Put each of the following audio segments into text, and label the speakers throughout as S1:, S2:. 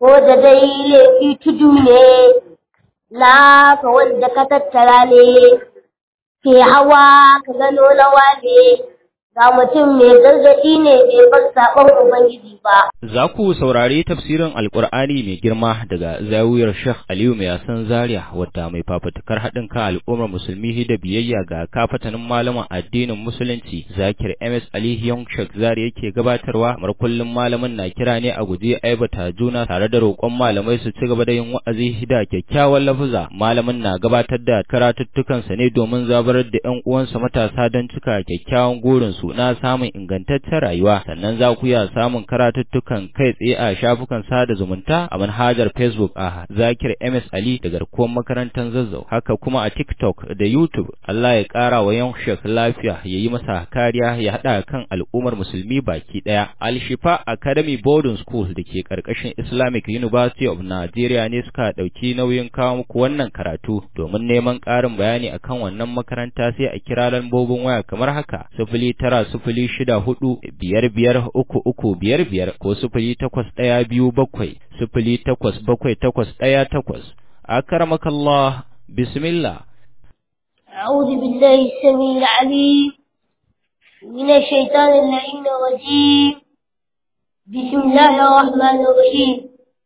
S1: ko da dai laifi tudu ne na ka wanda ka tattara ne ke hawa ka gano lawa ne ga mutum mai gargaɗi ne bai bar saɓon Ubangiji ba.
S2: Za ku saurari tafsirin Alƙur'ani mai girma daga zawiyar Sheikh Aliyu mai yasan Zaria wata mai fafutukar haɗin kan al'ummar musulmi da biyayya ga kafatanin malaman addinin musulunci Zakir MS Ali Young Sheikh Zaria yake gabatarwa kamar kullum malamin na kira ne a guji aibata juna tare da roƙon malamai su ci gaba da yin wa'azi da kyakkyawan lafuza malamin na gabatar da karatuttukansa ne domin zabarar da 'yan uwansa matasa don cika kyakkyawan gurinsu su na samun ingantaccen rayuwa sannan za ku iya samun karatuttukan kai tsaye a shafukan sada zumunta a manhajar Facebook a Zakir MS Ali da garkuwar makarantar Zazzau haka kuma a TikTok da YouTube Allah ya ƙara wa yan shek lafiya ya yi masa kariya ya haɗa kan al'ummar musulmi baki ɗaya Al Shifa Academy Boarding School da ke ƙarƙashin Islamic University of Nigeria ne suka ɗauki nauyin kawo muku wannan karatu domin neman ƙarin bayani akan wannan makaranta sai a kira lambobin waya kamar haka sifili tara tara sifili shida hudu biyar biyar uku uku biyar biyar ko sifili takwas ɗaya biyu bakwai sifili takwas bakwai takwas ɗaya takwas akramakallah bismillah
S1: أعوذ بالله السميع العليم من الشيطان اللعين الرجيم بسم الله الرحمن الرحيم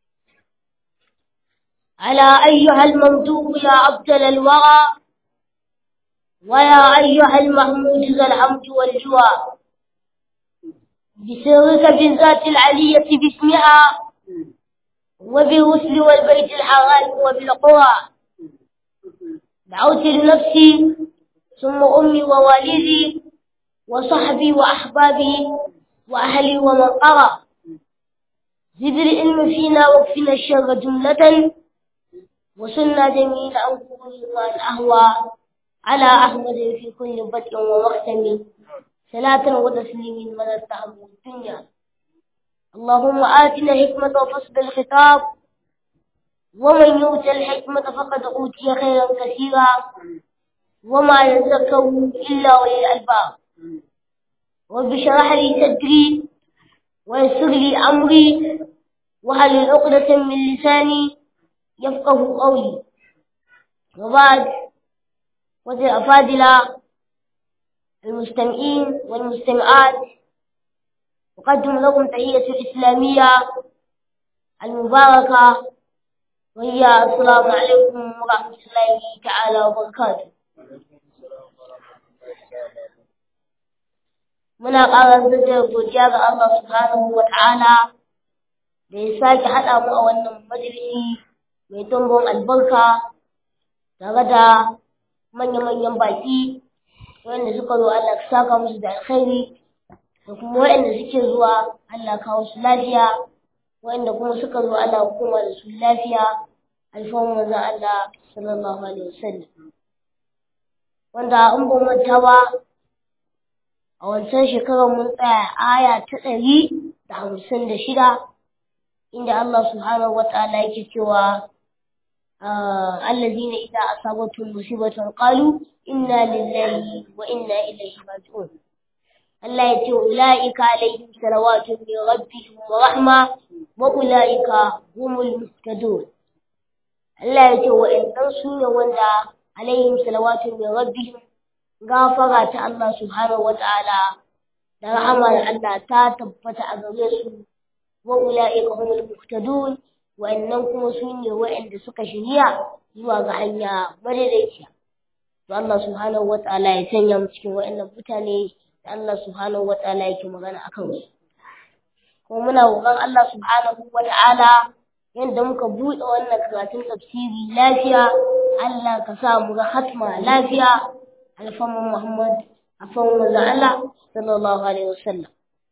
S1: على أيها الممدوح يا أبدل الورى ويا أيها المحمود ذا الحمد والجوى بسرك بالذات العلية باسمها وبالرسل والبيت الحرام وبالقرى دعوت لنفسي ثم أمي ووالدي وصحبي وأحبابي وأهلي ومن قرى زد العلم فينا واكفنا الشر جملة وسنا جميل عن كل ما الأهوى على أحمد في كل بدء ومختم صلاة وتسليم من التعب الدنيا اللهم آتنا حكمة وفصل الخطاب ومن يؤت الحكمة فقد أوتي خيرا كثيرا وما يذكر إلا أولي الألباب رب اشرح لي صدري ويسر لي أمري وهل عقدة من لساني يفقه قولي وبعد وزي أفاضلة المستمعين والمستمعات أقدم لكم تحية الإسلامية المباركة وهي السلام عليكم ورحمة الله تعالى وبركاته muna ƙara da godiya ga Allah subhanahu wa ta'ala da ya sake haɗa mu a wannan majalisi mai tumbin albarka tare da manya-manyan baƙi wanda suka zo Allah ka saka musu da alkhairi da kuma waɗanda suke zuwa Allah kawo su lafiya waɗanda kuma suka zo Allah kuma da su lafiya alfahun manzon Allah sallallahu alaihi wasallam wanda in ba manta ba a wancan shekarar mun tsaya aya ta ɗari da hamsin da shida inda Allah subhanahu wa ta'ala yake cewa الذين إذا أصابتهم مصيبة قالوا إنا لله وإنا إليه راجعون الله يتي أولئك عليهم صلوات من ربهم ورحمة وأولئك هم المهتدون الله يتي وإن تنسوا وندا عليهم صلوات من ربهم غافرة الله سبحانه وتعالى da rahamar Allah ta tabbata a gare su wa ula'ika humul muhtadun wa'annan kuma su ne wa'anda suka shirya zuwa ga hanya madaidaiciya to Allah subhanahu wata'ala ya sanya mu cikin wa'annan mutane da Allah subhanahu wata'ala yake magana akan su kuma muna roƙon Allah subhanahu wata'ala yadda muka buɗe wannan karatun tafsiri lafiya Allah ka sa mu ga hatma lafiya alfaman Muhammad afan manzo Allah sallallahu alaihi wasallam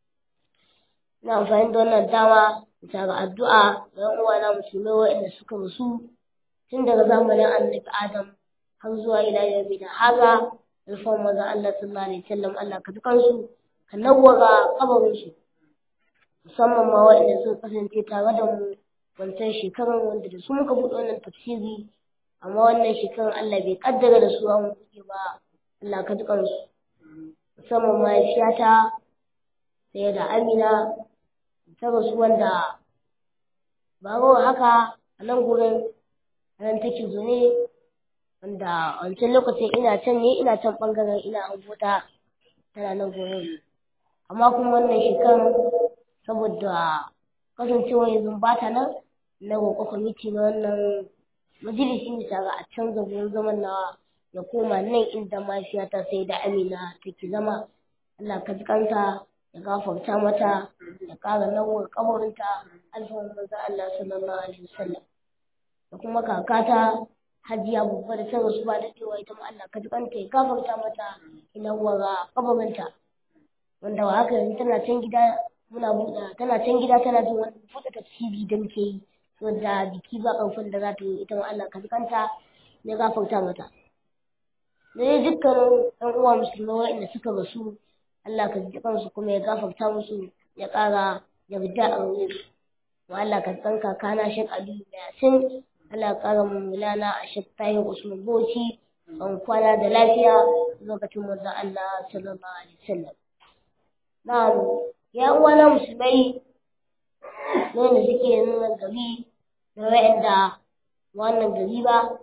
S1: ina amfani da wannan dama bisa ga addu'a ga ‘yan uwana musulmai waɗanda suka rasu tun daga zamanin annabi Adam har zuwa ila yau da haza alfawar maza Allah sallallahu alaihi wasallam Allah ka dukan su ka nawwara kabarin su musamman ma waɗanda suka kasance tare da mu wancan shekarar wanda da su muka buɗe wannan tafsiri amma wannan shekarar Allah bai kaddara da su an buɗe ba Allah ka dukan su musamman mahaifiyata sai da Amina ta rasu wanda ba haka a nan gurin nan take zaune wanda wancan lokacin ina can ne ina can bangaren ina abota tana nan gurin amma kuma wannan shekarar saboda kasancewa yanzu ba ta nan na roƙo kwamiti na wannan majalisi ne tare a canza gurin zaman na ya koma nan inda mahaifiyata sai da amina take zama Allah ka ji kanta ya gafarta mata ya ƙara nawar kabarinta alfahar manzon Allah sallallahu alaihi wasallam da kuma kakata hajiya babba da ta rasu ba da cewa ita ma Allah ka ji kanta ya gafarta mata ya nawar kabarinta wanda wa haka yanzu tana can gida muna buɗe tana can gida tana jin wani buɗe tafsiri da muke yi wanda biki ba ƙarfin da za ta yi ita ma Allah ka ji kanta ya gafarta mata da dai dukkanin ɗan uwa musulmai waɗanda suka rasu Allah ka ji kansu kuma ya gafarta musu ya ƙara yarda a wurin su wa Allah ka san kakana Sheikh Ali Yasin Allah ka ƙara mu mulana a Sheikh Tahir Usman Bauchi an kwana da lafiya lokacin manzon Allah sallallahu alaihi wasallam na'am ya uwa na musulmai wanda suke nuna gari da waɗanda wannan gari ba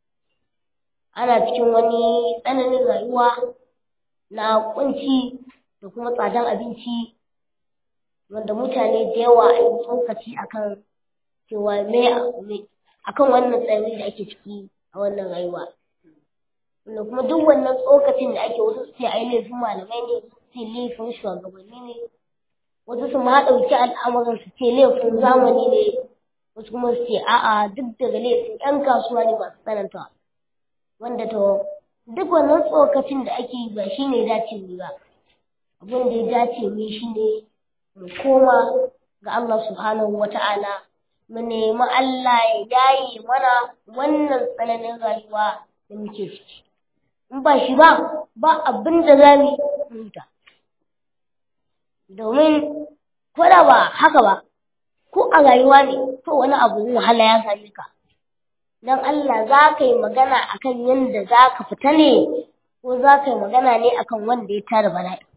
S1: ana cikin wani tsananin rayuwa na kunci da kuma tsadar abinci wanda mutane da yawa a yi tsokaci akan cewa me akan wannan tsanani da ake ciki a wannan rayuwa wanda kuma duk wannan tsokacin da ake wasu sai ai laifin malamai ne sai laifin shugabanni ne wasu su ma ɗauki al'amuran su ce laifin zamani ne wasu kuma su ce a'a duk daga laifin 'yan kasuwa ne masu tsananta wanda to duk wannan tsokacin da ake yi ba shi ne dace mu ba abin da ya dace mu shi ne mu koma ga Allah subhanahu wa ta'ala mu nemi Allah ya yaye mana wannan tsananin rayuwa da muke ciki in ba shi ba ba abin da za mu huta domin ko da ba haka ba ko a rayuwa ne ko wani abu wahala ya same ka don Allah za ka yi magana akan yadda za ka fita ne ko za ka yi magana ne akan wanda ya tara bala'i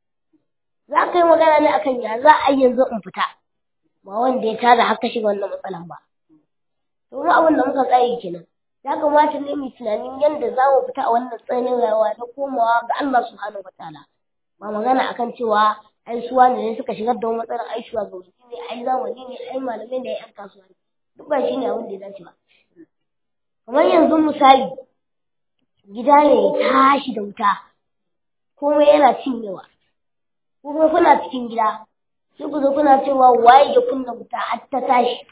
S1: za ka yi magana ne akan ya za a yanzu in fita ba wanda ya tara haka shiga wannan matsalan ba to mu abin da muka tsaye kenan ya kamata ne mu tunanin yadda za mu fita a wannan tsananin rayuwa na komawa ga Allah subhanahu wataala ba magana akan cewa ai suwa ne suka shigar da matsalar ai shugabanni ne ai zamani ne ai malamai ne ai yan kasuwa ne duk ba shine abin da ya dace ba kamar yanzu misali gida ne ya tashi da wuta komai yana cinyewa ko kuma kuna cikin gida sai ku zo kuna cewa waye ya kunna wuta har ta tashi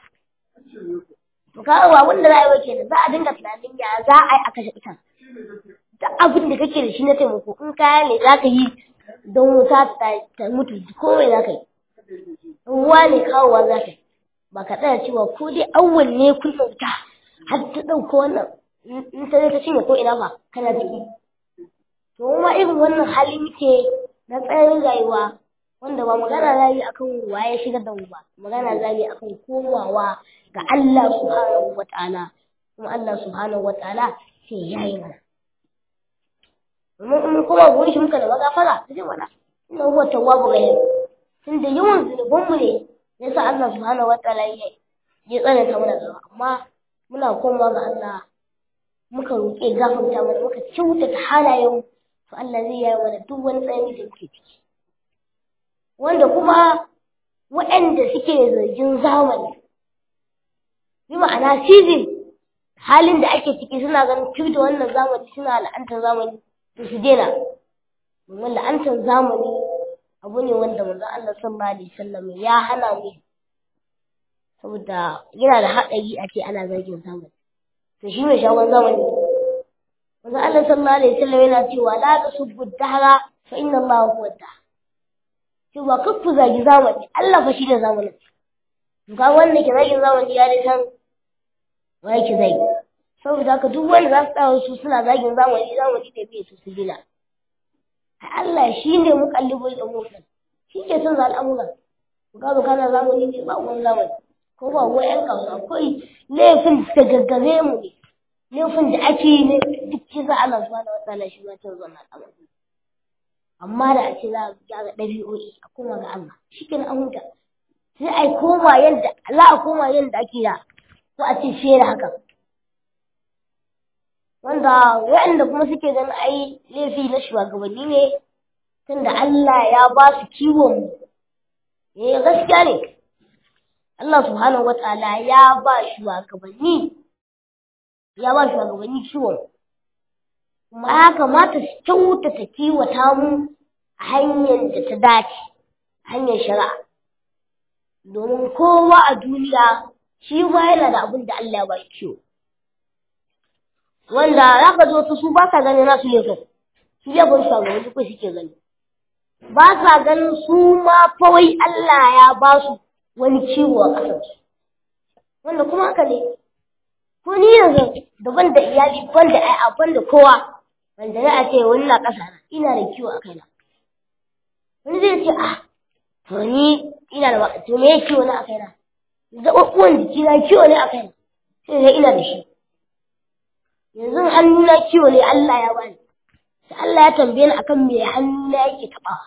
S1: to kaga ba wanda za a yi wa kenan za a dinga tunanin ya za a yi a kashe wutan da abin da kake da shi na taimako in kaya ne za ka yi don wuta ta mutu komai za ka yi ruwa ne kawowa za ka yi ba ka tsaya cewa ko dai awwal ne kunna wuta har ta ɗauko wannan in ta ta cinye ko ina ba kana ciki to kuma irin wannan hali muke na tsayin rayuwa wanda ba magana za yi akan waye shigar da mu ba magana za yi akan komawa ga Allah subhanahu wataala kuma Allah subhanahu wataala sai ya yi mana domin in kuma gurin shi muka da magafara ta ce mana inna huwa tawwabu rahim tunda yawan zunubanmu ne yasa Allah subhanahu wataala ya ya tsananta mana gaba amma muna komawa ga Allah muka roƙe gafarta mana muka kyautata halayen to Allah zai yi mana duk wani tsayani da muke ciki wanda kuma waɗanda suke zargin zamani bi ma'ana season halin da ake ciki suna ganin tun da wannan zamani suna la'antar zamani to su daina domin la'antar zamani abu ne wanda manzon Allah sallallahu alaihi wasallam ya hana mu saboda yana da haɗari a ce ana zagin zamani to shi mai shagon zamani manzon Allah sallallahu alaihi wasallam yana cewa la tasubbu dahra fa inna Allah huwa dahr cewa kar ku zagi zamani Allah fa shi da zamanin to ga wanda ke zagin zamani ya dai san wa yake zagi saboda haka duk wanda za su tsaya su suna zagin zamani zamani da bai su su gina Allah shi ne mukallibul umur shi ke son al'amuran ku ga kana zamani ne ba wani zamani ko ba wai yan kasu akwai laifin da gaggare mu ne laifin da ake yi ne duk kisa Allah subhanahu wataala shi ma cin zuwa al'amari amma da a ce za a gyara ɗabi'o'i a kuma ga Allah shi ke an huta sai a koma yadda za a koma yadda ake da ko a ce fiye da haka wanda waɗanda kuma suke ganin ai laifi na shugabanni ne tunda Allah ya ba su kiwon mu eh gaskiya ne Allah subhanahu wataala ya ba shugabanni ya ba shugabanni kiwon kuma ya kamata su kyautata kiwata mu a hanyar da ta dace hanyar shari'a domin kowa a duniya shi ma yana da abin da Allah ya ba shi kiwo wanda za ka zo su ba sa ganin nasu laifin su laifin shugabanni ko suke gani ba sa ganin su ma fawai Allah ya ba su wani ciwo a ƙasarsu wanda kuma haka ne ko ni yanzu daban da iyali ban da ai ban da kowa wanda za a ce wani na ƙasa na ina da kiwo a kaina wani zai ce ah to ni ina da to me kiwo na a kaina zaɓaɓɓuwan jiki na kiwo ne a kaina sai dai ina da shi yanzu hannuna kiwo ne Allah ya bani sai Allah ya tambaye ni akan me hannuna yake taɓawa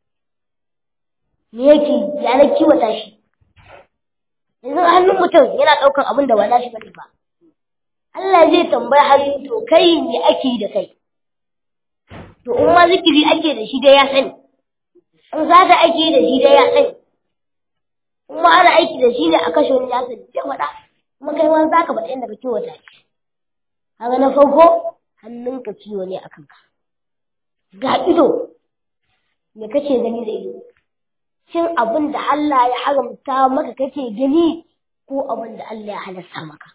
S1: me yake ya na kiwata shi yanzu hannun mutum yana ɗaukar abin da ba na shi bane ba Allah zai tambaya hannu to kai me ake yi da kai to in ma zikiri ake da shi dai ya sani in zata ake yi da shi dai ya sani in ma ana aiki da shi ne a kashe wani ya sani sai faɗa kuma kai ma za ka faɗa yadda ka kiwata shi kaga na farko hannunka ciwo ne a kanka ga ido me kake gani da ido shin abin da Allah ya haramta maka kake gani ko abin da Allah ya halasta maka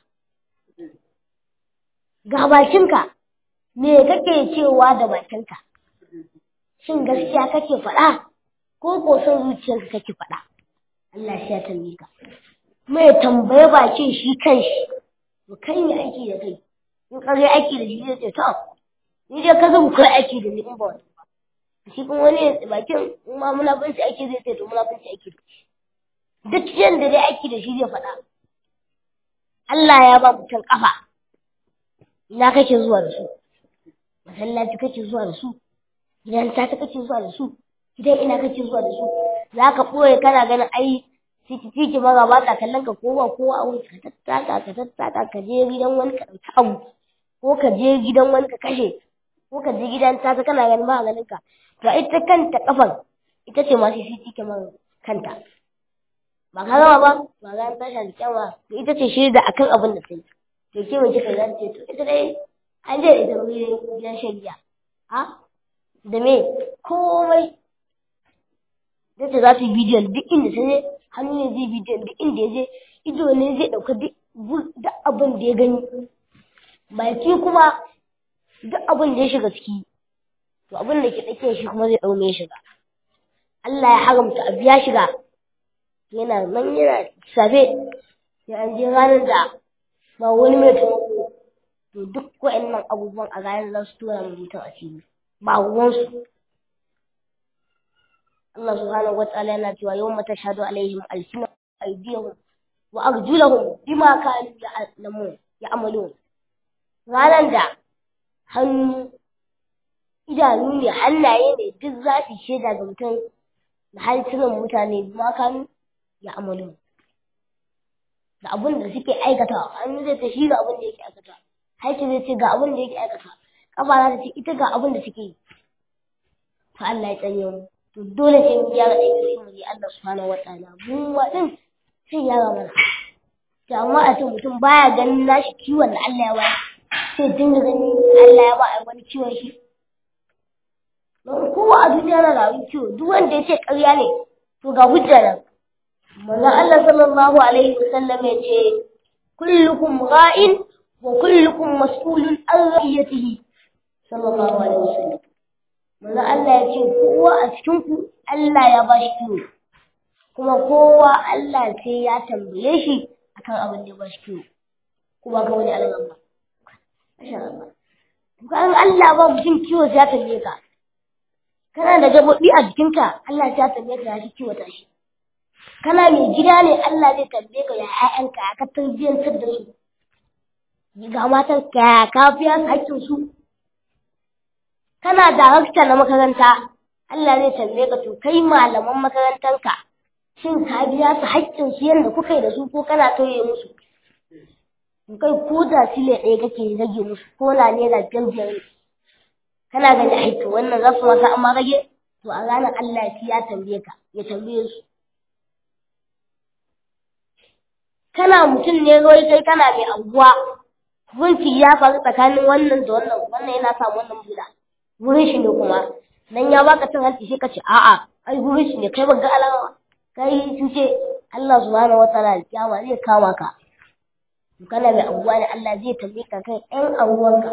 S1: ga bakinka me kake cewa da bakinka shin gaskiya kake faɗa ko ko son zuciyarka kake faɗa Allah shi ya tambaye ka me tambaye bakin shi kanshi to kai ne aiki da kai in kare aiki da shi zai ce to ni dai ka zan kai aiki da ni in ba wani shi kuma wani bakin in ma munafunci aiki zai ce to munafunci aiki da shi duk yanda dai aiki da shi zai faɗa Allah ya ba mutum kafa ina kake zuwa da su masallaci kake zuwa da su gidan ta kake zuwa da su gidan ina kake zuwa da su za ka ɓoye kana ganin ai ciki ciki maza ba ka kallon ka kowa kowa a wuri ka tattaka ka tattaka ka je gidan wani ka ɗauki abu ko ka je gidan wani ka kashe ko ka je gidan ta kana ganin ba ganin ka to ita kanta kafan ita ce masu ciki kamar kanta ba ka gama ba ba ga ta shi kyama to ita ce shaida akan abin da sai to ke mace ka zan ce to ita dai an je ita wuri gidan shari'a ha da me komai da ta za su yi bidiyon duk inda ta je hannu ne zai bidiyon duk inda ya je ido ne zai ɗauka duk abin da ya gani baki kuma duk abin da ya shiga ciki to abin da ke tsakiyar shi kuma zai ɗaume shiga Allah ya haramta abu ya shiga yana nan yana safe sai an je ranar da ba wani mai taimako to duk wa'annan abubuwan a ranar za su tura mutum a fili ba ruwansu Allah subhanahu wa ta'ala yana cewa yawma tashhadu alaihim alsinatun aydihim wa arjuluhum bima kanu ya'lamun ya'malun ranar da hannu idanu ne hannaye ne duk za su shaida ga mutum da harsunan mutane bima kanu ya'malun da abin da suke aikatawa hannu zai ta shi ga abin da yake aikatawa harshe zai ce ga abin da yake aikatawa kafa za ta ce ita ga abin da suke yi to Allah ya tsanye mu to dole sai mu gyara ɗabi'un mu ji Allah subhanahu wataala mu ma din sai gyara mana to amma a ce mutum baya ganin nashi kiwon da Allah ya ba sai dinga ganin Allah ya ba a wani kiwon shi don kowa a duniya na rayu kiwo duk wanda ya ce ƙarya ne to ga hujja nan manzon Allah sallallahu alaihi wasallam ya ce kullukum ra'in wa kullukum mas'ulun an ra'iyatihi sallallahu alaihi wasallam manzon Allah ya ce kowa a cikin ku Allah ya ba shi kiwo kuma kowa Allah sai ya tambaye shi akan abin da ya ba shi kiwo kuma ga wani alaman ba masha Allah kan Allah ba mutum kiwo sai ya tambaye ka kana da gabobi a jikinka Allah sai ya tambaye ka ya shi kiwo ta shi kana mai gida ne Allah zai tambaye ka ya ƴaƴanka ya ka tarbiyyantar da su ga matan ka ya ka biya hakkin su kana darakta na makaranta Allah zai tambaye ka to kai malaman makarantanka shin ka biya su haƙƙin su yadda kuka yi da su ko kana tauye musu kai ko da sile ɗaya kake rage musu ko na naira biyar biyar ne kana gani aiki wannan za su masa amma rage to a ranar Allah ya tambaye ka ya tambaye su kana mutum ne wai kai kana mai anguwa hukunci ya faru tsakanin wannan da wannan wannan yana samu wannan buda wurin shi ne kuma dan ya baka cin hanci sai ka ce a'a ai wurin shi ne kai ban ga alama kai sun ce Allah subhanahu wataala kiyama zai kama ka kana mai anguwa ne Allah zai tambaye ka kai ɗan anguwanka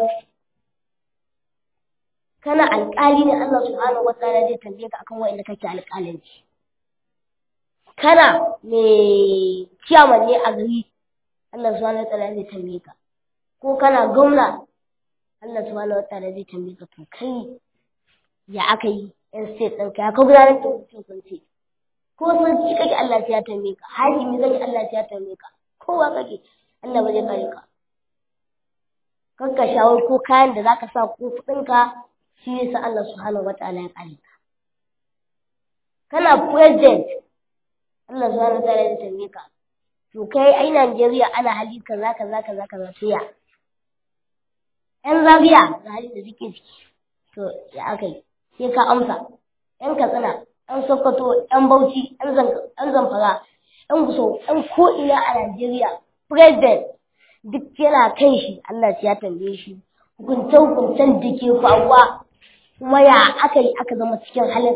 S1: kana alƙali ne Allah subhanahu wataala zai tambaye ka akan wa'inda kake alƙalanci kana mai ciyaman ne a gari Allah subhanahu wataala zai tambaye ka ko kana gwamna Allah subhanahu wataala zai tambaye ka to kai ya aka yi yan state ɗinka ya ka gudanar da mutum kunce ko sarki kake Allah ya tambaye ka hakimi kake Allah ya tambaye ka kowa kake Allah ba zai kare ka kanka shawar ko kayan da zaka sa ko kuɗinka shi ne sa Allah subhanahu wataala ya kare ka kana president Allah subhanahu wataala ya tambaye ka to kai ai Najeriya ana hali kaza kaza kaza kaza to ya ƴan Zaria ga hali da suke ciki to ya aka yi sai ka amsa ƴan Katsina ƴan Sokoto ƴan Bauchi ƴan Zamfara ƴan Gusau ƴan ko'ina a Najeriya president duk yana kan shi Allah ya tambaye shi hukunce hukuncen da ke faruwa kuma ya aka yi aka zama cikin halin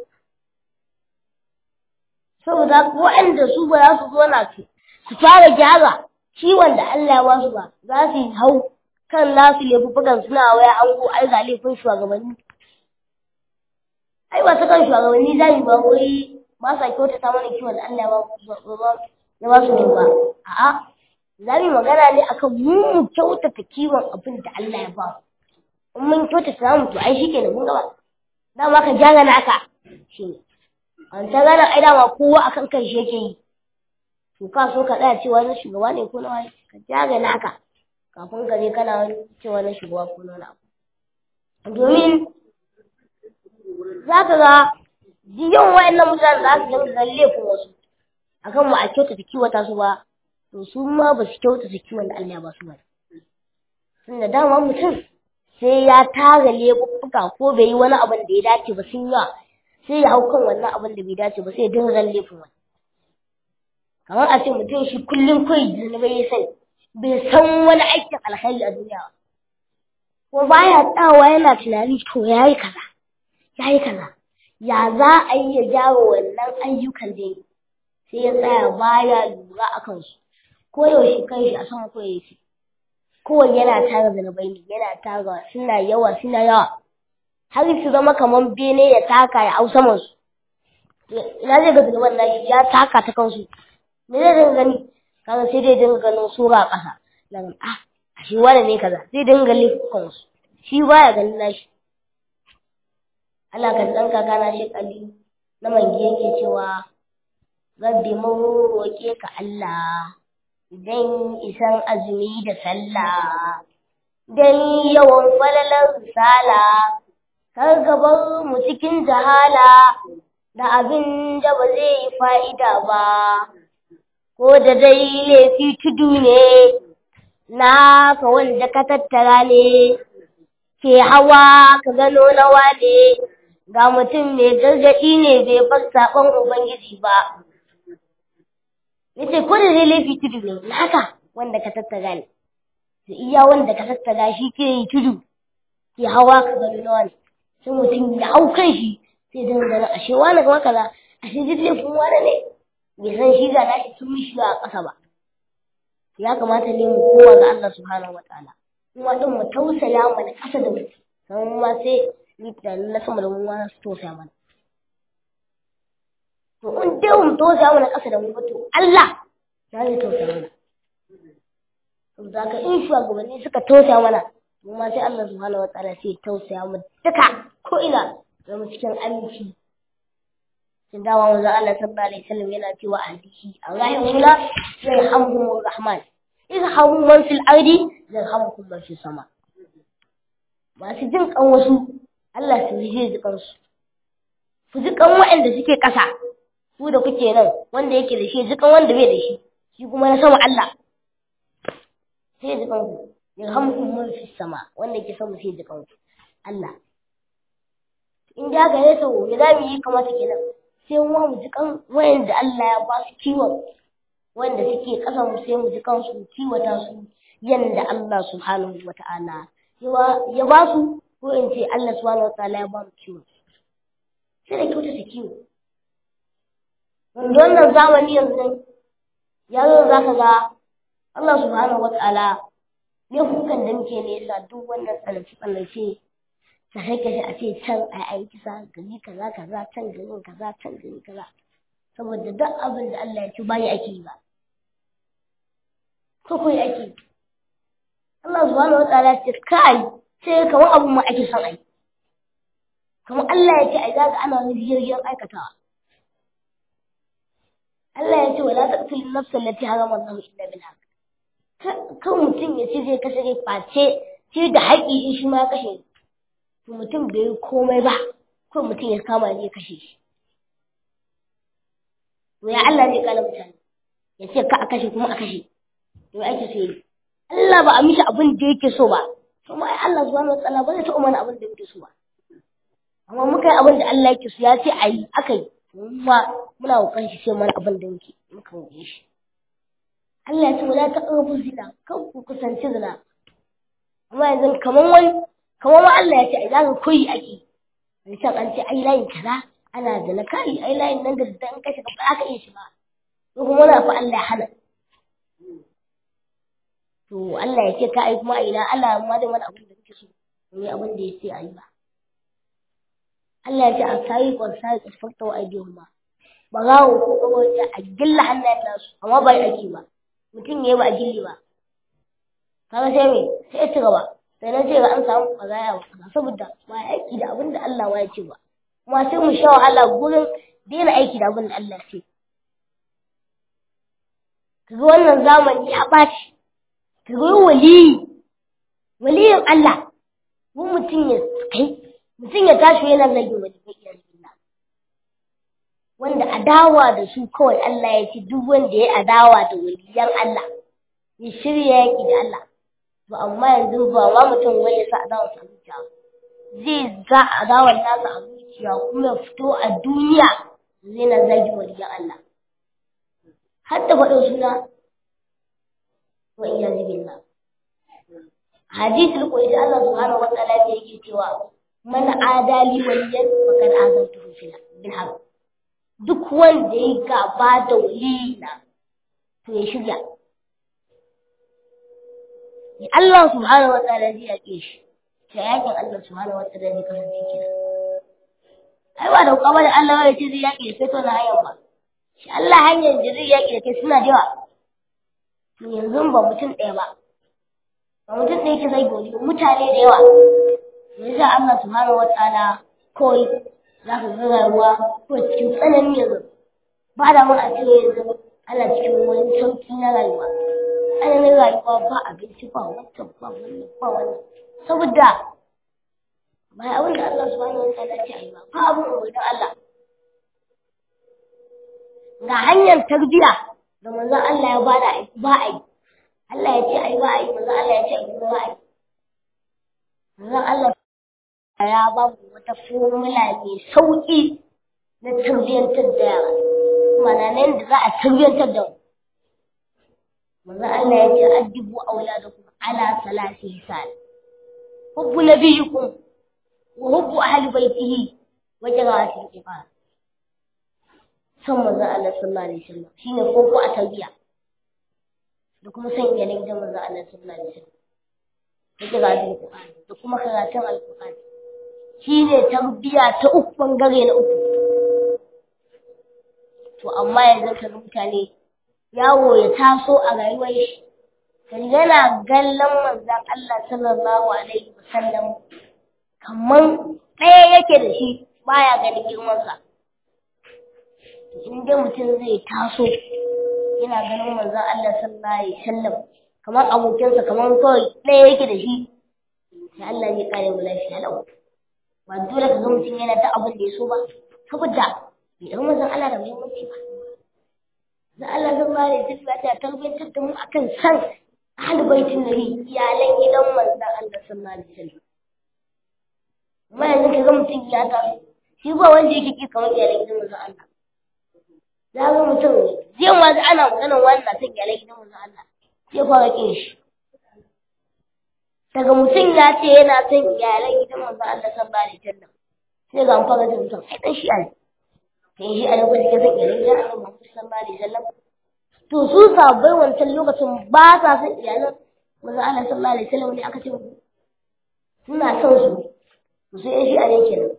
S1: saboda waɗanda su ba za su zo na su su fara gyara ciwon da Allah ya ba su ba za su yi hau kan nasu laifukan suna waya an go ai ga laifin shugabanni ai ba ta kan shugabanni za mu ba wai ba sa kyautata mana kiwon da Allah ya ba su ne ba a'a za mu magana ne akan mu mu kyautata kiwon abin da Allah ya ba in mun kyautata mu to ai shikenan mun gaba dama ka gyara naka shine an ta gana ai dama kowa akan kan shi yake yi to ka so ka tsaya cewa na shugaba ne ko na wani ka gyara naka kafin ka je kana wani cewa na shugaba ko na wani abu domin za ka ga yawan wayannan mutane za su dinga ganin laifin wasu akan mu a kyautata kiwata su ba to su ma ba su kyautata kiwon da Allah ya ba su ba tunda dama mutum sai ya tara laifuffuka ko bai yi wani abin da ya dace ba sun yi sai ya hau kan wannan abin da bai dace ba sai ya dinga ganin laifin wani kamar a ce mutum shi kullum kawai zunubai ya sani bai san wani aikin alkhairi a duniya ba ko baya tsawa yana tunani to ya yi kaza ya yi kaza ya za a yi ya gyara wannan ayyukan da yi sai ya tsaya baya lura a kansu ko yaushe kan shi a sama ko yake kowai yana tara zunubai ne yana tara suna yawa suna yawa har su zama kamar bene ya taka ya hau saman su ina zai ga zunuban nashi ya taka ta kansu me zai dinga gani kaga sai dai dinga ganin sura a ƙasa nan ah shi wani ne kaza zai dinga lifkan su shi baya ganin nashi Allah ka dan kaka na shi kali na mangi yake cewa rabbi mun roke ka Allah dan isan azumi da sallah dan yawan falalar risala kar gabar mu cikin jahala da abin da ba zai yi fa'ida ba ko da dai laifi tudu ne na ka wanda ka tattara ne ke hawa ka gano nawa ne ga mutum mai gargaɗi ne bai bar saɓon ubangiji ba yace ko da dai laifi tudu ne na haka wanda ka tattara ne da iya wanda ka tattara shi ke yi tudu ke hawa ka gano nawa ne sai mutum ya hau kan shi sai dinga ganin ashe wani kuma kaza ashe duk laifin wani ne bai san shi ga nashi sun mishi a ƙasa ba ya kamata ne mu kowa ga Allah subhanahu wataala kuma din mu tausaya mana ƙasa da mu sannan ma sai ni da na sama da mu ma su tausaya mana to in dai mu tausaya mana ƙasa da mu ba to Allah ya zai tausaya mana saboda haka in shugabanni suka tausaya mana mu ma sai Allah subhanahu wataala sai tausaya mu duka ko ina zama cikin aminci sun dawa wanzu Allah sallallahu alaihi wasallam yana cewa a hadisi arrahimuna yarhamuhumur rahman irhamu man fil ardi yarhamukum man fis sama masu jin kan wasu Allah su ji ji kansu ku ji kan waɗanda suke ƙasa ku da kuke nan wanda yake da shi jikan wanda bai da shi shi kuma na sama Allah sai jikan ku yarhamukum man fi sama wanda yake sama sai jikan ku Allah in da ga yaso ya da mu yi kamata kenan sai mu mu jikan wayanda Allah ya ba su kiwon wanda suke kasan mu sai mu jikan su kiwata su yanda Allah subhanahu wata'ala ya ba su ko in ce Allah subhanahu wata'ala ya ba mu kiwo sai da kyauta su kiwo wanda wannan zamani yanzu ya zo za ka ga Allah subhanahu wata'ala ne hukan da muke nesa duk wannan tsallace-tsallace ta haika shi a ce can a yi kisa gari kaza kaza can garin kaza can gari kaza saboda duk abin da Allah ya ci bayi ake yi ba ko kai ake yi Allah subhanahu wa ta'ala ce kai sai kamar abun ma ake son ai kamar Allah ya ce ai zaga ana wani jirgin aikatawa Allah ya ce wala taqtul nafsa allati harama Allah illa bil haqq kan mutum ya ce zai kashe rai face sai da haƙi in shi ma kashe to mutum bai yi komai ba ko mutum ya kama ne ya kashe shi to ya Allah zai kala mutane ya ce ka a kashe kuma a kashe to ya ake so yi Allah ba a mishi abin da yake so ba kuma ai Allah subhanahu wataala ba zai taɓa mana abin da yake so ba amma muka yi abin da Allah yake so ya ce a yi aka yi kuma muna kokarin shi sai mana abin da muke muka yi shi Allah ya ce wala taqrabu zina kan ku kusanci zina amma yanzu kaman wani kaman ma Allah ya ce ai zaka koyi ake wani can an ce ai layin kaza ana zina kai ai layin nan da dan kashe ka ba ka iya shi ba ko kuma wani fa Allah ya hana to Allah ya ce ka ai kuma ina Allah ma da wani abin da kake so ne abin da ya ce ai ba Allah ya ce a sayi kon sayi fakta wa aidihum ba ba za ku ko kawai a gilla hannayen nasu amma bai ake ba mutum ne ba a gilli ba kaga sai me sai ya ci gaba sai na ce ga an samu kazaya ba saboda ba aiki da abin da Allah ma ya ce ba kuma sai mu sha wahala gurin daina aiki da abin da Allah ya ce kaga wannan zamani ya ɓaci ka ga waliyi waliyin Allah mun mutum ya kai mutum ya tashi yana zagin wani mai wanda adawa da su kawai Allah ya ce duk wanda ya adawa da waliyan Allah ya shirya yaki da Allah to amma yanzu ba ma mutum wai ya sa adawa a zuciya zai za adawar nasa a zuciya kuma ya fito a duniya zai na zagi waliyan Allah har da faɗin suna wa iyazu billah hadisul qudsi Allah subhanahu wa ta'ala yake cewa man adali waliyan faqad azantuhu fil bil haqq duk wanda ya gaba da waliyina to ya shirya Allah subhanahu wa ta'ala zai yake shi ta yakin Allah subhanahu wa ta'ala zai kasance kira ai ba da kuma da Allah ya ce zai yake sai to na hanyar ba shi Allah hanyar da zai yake da kai suna da yawa to yanzu ba mutum ɗaya ba ba mutum ɗaya ke zai gori mutane da yawa yasa Allah subhanahu wa ta'ala kawai za ka ga rayuwa ko cikin tsanani yanzu ba da mun a ce yanzu ana cikin wani sauki na rayuwa tsananin rayuwa ba abinci ba wancan ba wannan ba wannan saboda ba abin da Allah subhanahu wa ta'ala ce ayi ba ba abin umarnin Allah ga hanyar tarbiyya da manzon Allah ya bada ba a yi Allah ya ce ai ba a yi manzon Allah ya ce ai ba a yi manzon Allah ya ba mu wata formula mai sauƙi na tarbiyyantar da yara mana nan da za a tarbiyyantar da mu manzo Allah ya ce addibu auladakum ala salasi hisal hubbu nabiyyikum wa hubbu ahli baitihi wa jawati al-iman san manzo Allah sallallahu alaihi wasallam shine koko a tarbiya da kuma san iyalan gidan manzo Allah sallallahu alaihi wasallam da jawati al-iman da kuma karatun al-Qur'ani shi ne tarbiya ta uku bangare na uku to amma yanzu ka mutane yawo ya taso a rayuwar shi kan yana gallan manzon Allah sallallahu alaihi wasallam kaman ɗaya yake da shi baya ganin girmansa in dai mutum zai taso yana ganin manzon Allah sallallahu alaihi wasallam kamar abokinsa kamar kawai ɗaya yake da shi sai Allah zai kare mu lafiya lau ba dole ka ga mutum yana ta abin da ya so ba saboda idan manzon Allah da muhimmanci ba da Allah zan ba da tafiya ta tarbiyyantar da mu akan san ahlul baitin nabi iyalan gidan manzon Allah sallallahu alaihi wasallam amma yanzu kaga mutum ya taso shi ba wanda yake ki kamar iyalan gidan manzon Allah za ga mutum zai ma ana maganar wannan san iyalan gidan manzon Allah sai fara kin shi daga mutum ya ce yana son iyalan gidan manzon Allah sallallahu alaihi wasallam sai ga an fara da mutum ai dan shi ne sai shi a lokacin da zai iyalan gidan Allah Muhammad sallallahu alaihi wasallam to su sabai wancan lokacin ba sa son iyalan manzon Allah sallallahu alaihi wasallam ne aka ce suna son su to sai shi a ne kenan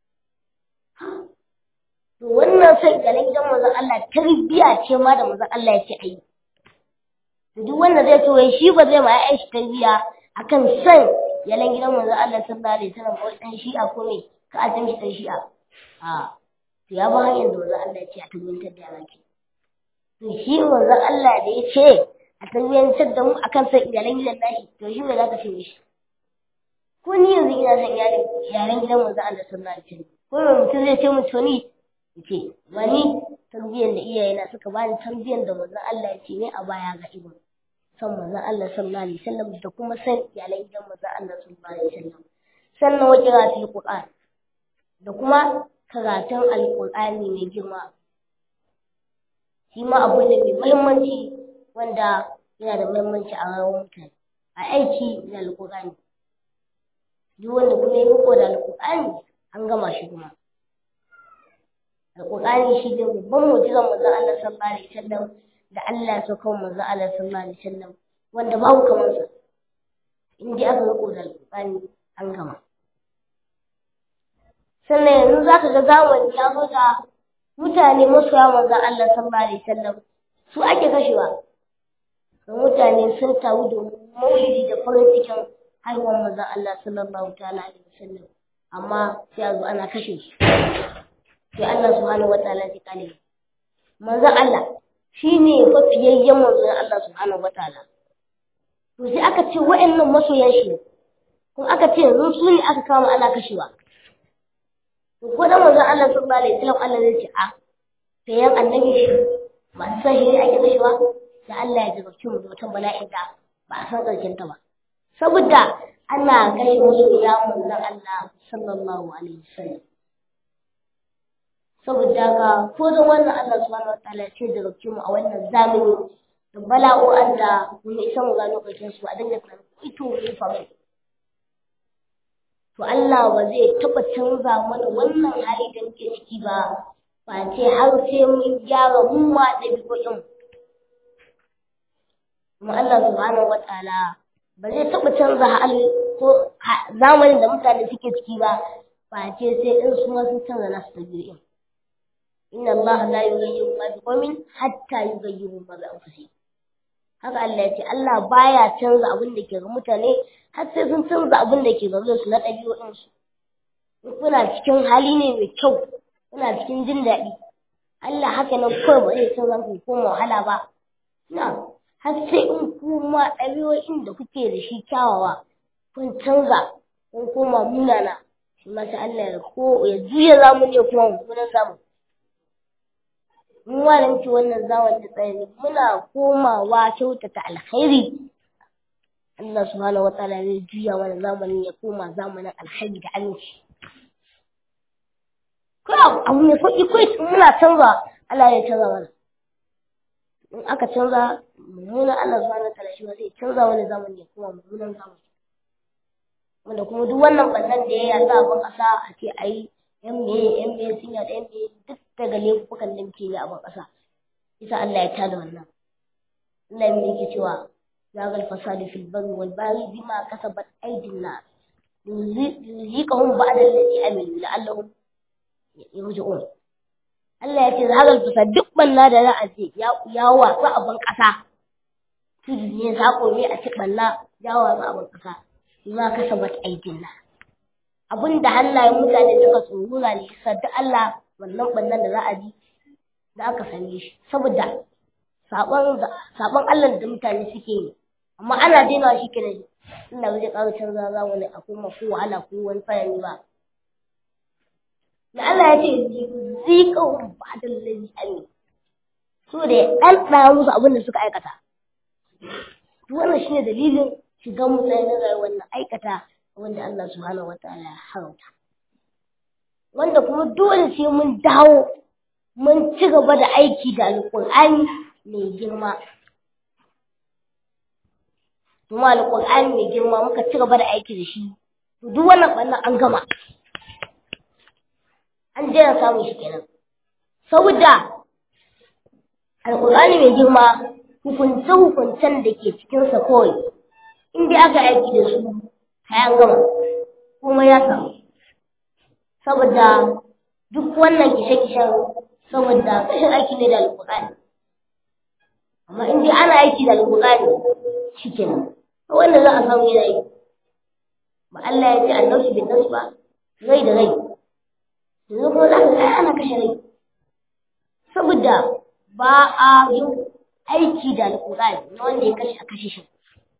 S1: to wannan son iyalan gidan manzon Allah tarbiya ce ma da manzon Allah ya ce ayi to duk wanda zai ce wai shi ba zai ma ya shi tarbiya akan san yalan gidan manzon Allah sallallahu alaihi wasallam ko dan shi'a ko me ka azin shi dan shi'a a to ya ba hanyar da manzon Allah ya ce a tabbatar da yara ke to shi manzon Allah da ya ce a tabbatar da mu akan san iyalan gidan nashi to shi me zaka ce mishi ko ni yanzu ina san iyalan iyalan gidan manzon Allah sallallahu alaihi wasallam ko me mutum zai ce mu to ni yace wani tarbiyyar da iyayena suka bani tarbiyyar da manzon Allah ya ce ne a baya ga ibn san manzon Allah sallallahu alaihi wasallam da kuma san iyalan gidan manzon Allah sallallahu alaihi wasallam sannan wa qira'atul qur'an da kuma karatun alqur'ani mai girma shi ma abu ne mai muhimmanci wanda yana da muhimmanci a rayuwar mutane a aiki da alqur'ani duk wanda kuma ya riko da alqur'ani an gama shi kuma alqur'ani shi ne babban mu'jizar manzon Allah sallallahu alaihi wasallam da Allah ya sauka manzo Allah sallallahu alaihi wasallam wanda babu kamar sa in dai aka riko da alƙur'ani an gama sannan yanzu zaka ga zamani ya zo da mutane masoya manzo Allah sallallahu alaihi wasallam su ake kashewa da mutane sun taru domin maulidi da farin cikin haihuwar manzo Allah sallallahu ta'ala alaihi wasallam amma sai a zo ana kashe su sai Allah subhanahu wataala ya kale manzo Allah shi ne fafiyayyen manzon Allah subhanahu wataala to sai aka ce wa'annan masoyan shi kuma aka ce yanzu su ne aka kama ana kashewa to ko da manzon Allah sallallahu alaihi wasallam Allah zai ce a sai yan annabi shi masu san shi ne ake kashewa da Allah ya jarabce mu da wata bala'in da ba a san karshen ta ba saboda ana kashe masoya manzon Allah sallallahu alaihi wasallam saboda ga ko da wannan Allah subhanahu wataala ce da rabce mu a wannan zamani da bala'o'an da mun isa mu gano karshen su a dinga tunanin ito ne fa mai to Allah ba zai taba canza mana wannan hali da muke ciki ba ba ce har sai mun gyara mu ma ɗabi'o'in kuma Allah subhanahu wataala ba zai taba canza hali ko zamanin da mutane suke ciki ba ba ce sai in su ma sun canza nasu ɗabi'o'in inna Allah la yughayyiru ma biqawmin hatta yughayyiru ma bi anfusihim haka Allah ya ce Allah baya canza abin da ke ga mutane har sai sun canza abin da ke ga su na ɗabi'o'in su in kuna cikin hali ne mai kyau kuna cikin jin daɗi Allah haka nan kawai ba zai canza ku koma wahala ba na har sai in kuma ɗabi'o'in da kuke da shi kyawawa kun canza kun koma munana shi ma sai Allah ya ko ya juya zamani ya kuma mummunan zamani mu ma da muke wannan zamani da tsaye muna komawa kyautata alkhairi Allah subhanahu wa ta'ala zai juya mana zamanin ya koma zamanin alkhairi da aminci ko abu mai sauki ko muna canza Allah ya canza mana in aka canza mummunan Allah subhanahu wa ta'ala shi ma zai canza wani zamani ya koma mummunan zamani wanda kuma duk wannan bannan da ya yasa a ban ƙasa a ce ayi yan meye yan meye sun yaɗa yan meye duk daga laifukan da muke yi a ban ƙasa isa Allah ya tada wannan Allah ya yake cewa zagal fasadi fil barri wal bahri bima kasabat aydin nas yuziqahum ba'da allati amilu la'allahum yarji'un Allah ya ce zagal fasad duk banna da za a ce ya watsa a ban ƙasa tudu ne sako ne a ci banna ya watsa a ban ƙasa bima kasabat aydin nas abin da hannayen mutane suka tsorura ne sadda Allah wannan bannan da za a ji da aka same shi saboda sabon Allah da mutane suke yi amma ana daina shi kenan Allah zai ƙara canza za wani a kuma ko wahala ko wani tsanani ba ina so in yi magana da Allah ya ce zikahum ba'dal ladhi amin so da ya ɗanɗana musu abin da suka aikata to wannan shine dalilin shigan mutane na rayuwar nan aikata wanda Allah subhanahu wataala ya haramta wanda kuma dole sai mun dawo mun ci gaba da aiki da alƙur'ani mai girma kuma alƙur'ani mai girma muka ci gaba da aiki da shi to duk wannan ɓannan an gama an daina samun shi kenan saboda alƙur'ani mai girma hukunce-hukuncen da ke cikinsa kawai in dai aka aiki da su kayan gama kuma ya samu saboda duk wannan kishe-kishen saboda kashin aiki ne da alƙur'ani amma in dai ana aiki da alƙur'ani shi kenan wanda za a samu yana yi ba Allah ya ce annaushi bin nasu ba rai da rai yanzu kuma za ka ga ana kashe rai saboda ba a yin aiki da alƙur'ani na wanda ya kashe a kashe shi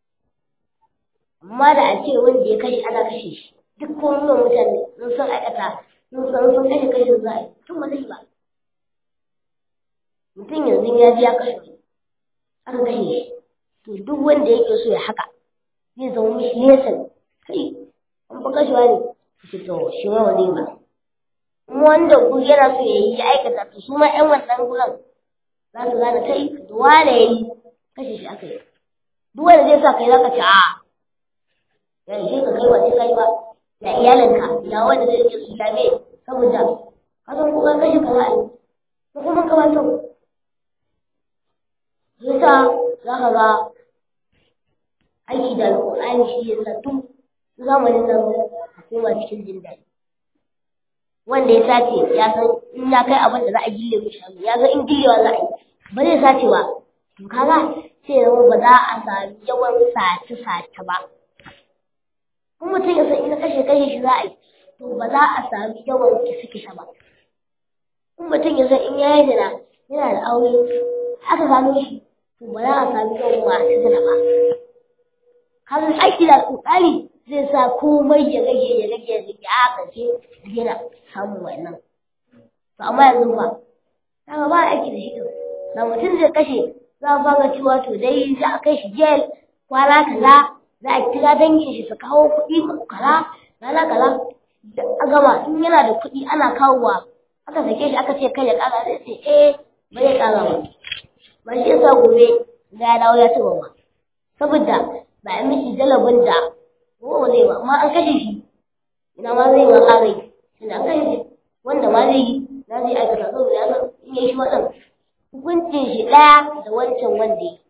S1: amma da a ce wanda ya kashe ana kashe shi duk kuma mutane sun san aikata sun san sun kashe kashe za a yi tun ba zai ba mutum yanzu ya ji ya kashe aka kashe shi to duk wanda yake so ya haka zai zama mishi nesa kai an fa kashewa ne shi to shi ma ba zai ba kuma wanda ku yana so ya yi ya aikata to su ma ƴan wannan gurin za su gane kai da wane ya yi kashe shi aka yi duk wanda zai sa kai za ka ce a ya ishe ka kai wace kai ba ya iyalinka ya wanda zai rike su lame saboda ka san ko kashe ka za a yi ko kuma ka ba yasa za ka ga aiki da alƙur'ani shi ya sa tun zamanin nan a koma cikin jin daɗi wanda ya sace ya san in ya kai abin da za a gille mishi hannu ya san in gillewa za a yi ba zai sace ba to kaga sai ya zama ba za a sami yawan sace sace ba in mutum ya san in kashe kashe shi za a yi to ba za a sami yawan kisa kisa ba in mutum ya san in ya yi zina yana da aure aka gano shi to ba za a sami yawan masu zina ba har aiki da alƙur'ani zai sa komai ya rage ya rage ya rage a ƙarshe yana samun wannan to amma yanzu ba kaga ba aiki da shi to da mutum zai kashe za a fara cewa to dai za a kai shi jail kwana kaza za a kira dangin shi su kawo kuɗi kaza rana kaza da a gama in yana da kuɗi ana kawowa aka sake shi aka ce kai ya ƙara zai ce eh ba zai ƙara ba ba shi yasa gobe ga ya dawo ya ci gaba saboda ba a mishi jalabin da ko zai ba amma an kashe shi ina ma zai ma ƙara yi ina kashe shi wanda ma zai yi na zai aikata saboda ya san in ya yi shi waɗan hukuncin shi ɗaya da wancan wanda ya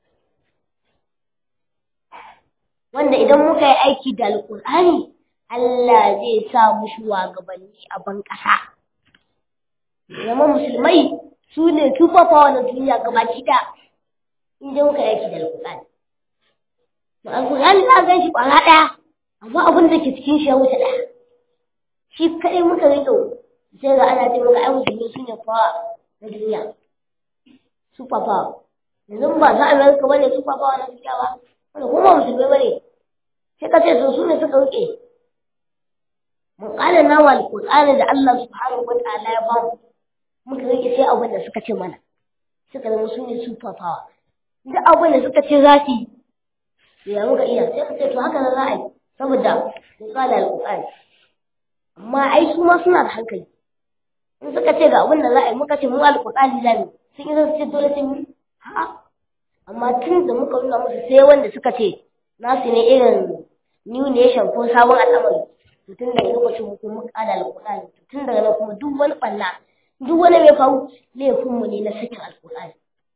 S1: wanda idan muka yi aiki da alƙur'ani Allah zai sa mu shugabanni a ban ƙasa zama musulmai su ne tufafawa na duniya gabaki ɗaya in dai muka yi aiki da alƙur'ani to alƙur'ani za gan shi ƙwara ɗaya amma abin da ke cikin shi ya wuce ɗaya shi kaɗai muka rito sai ga ana ce maka ai musulmi su ne fawa na duniya super power yanzu ba za Amerika bane super power na duniya ba wanda kuma musulmi bane sai ka ce su su ne suka rike mun ƙara nawa alƙur'ani da Allah subhanahu wa ta'ala ya bamu muka rike sai abin da suka ce mana suka zama su ne super power duk abin da suka ce za su yi ya muka iya sai ka ce to haka za a yi saboda mun ƙara alƙur'ani amma ai su ma suna da hankali in suka ce ga abin da za a yi muka ce mu alƙur'ani za mu sun yi zan ce dole sun yi ha amma tun da muka nuna musu sai wanda suka ce nasu ne irin new nation ko sabon al'amari to tun daga lokacin mu kuma kada alƙur'ani tun daga nan kuma duk wani ɓanna duk wani mai faru laifinmu ne na sakin alƙur'ani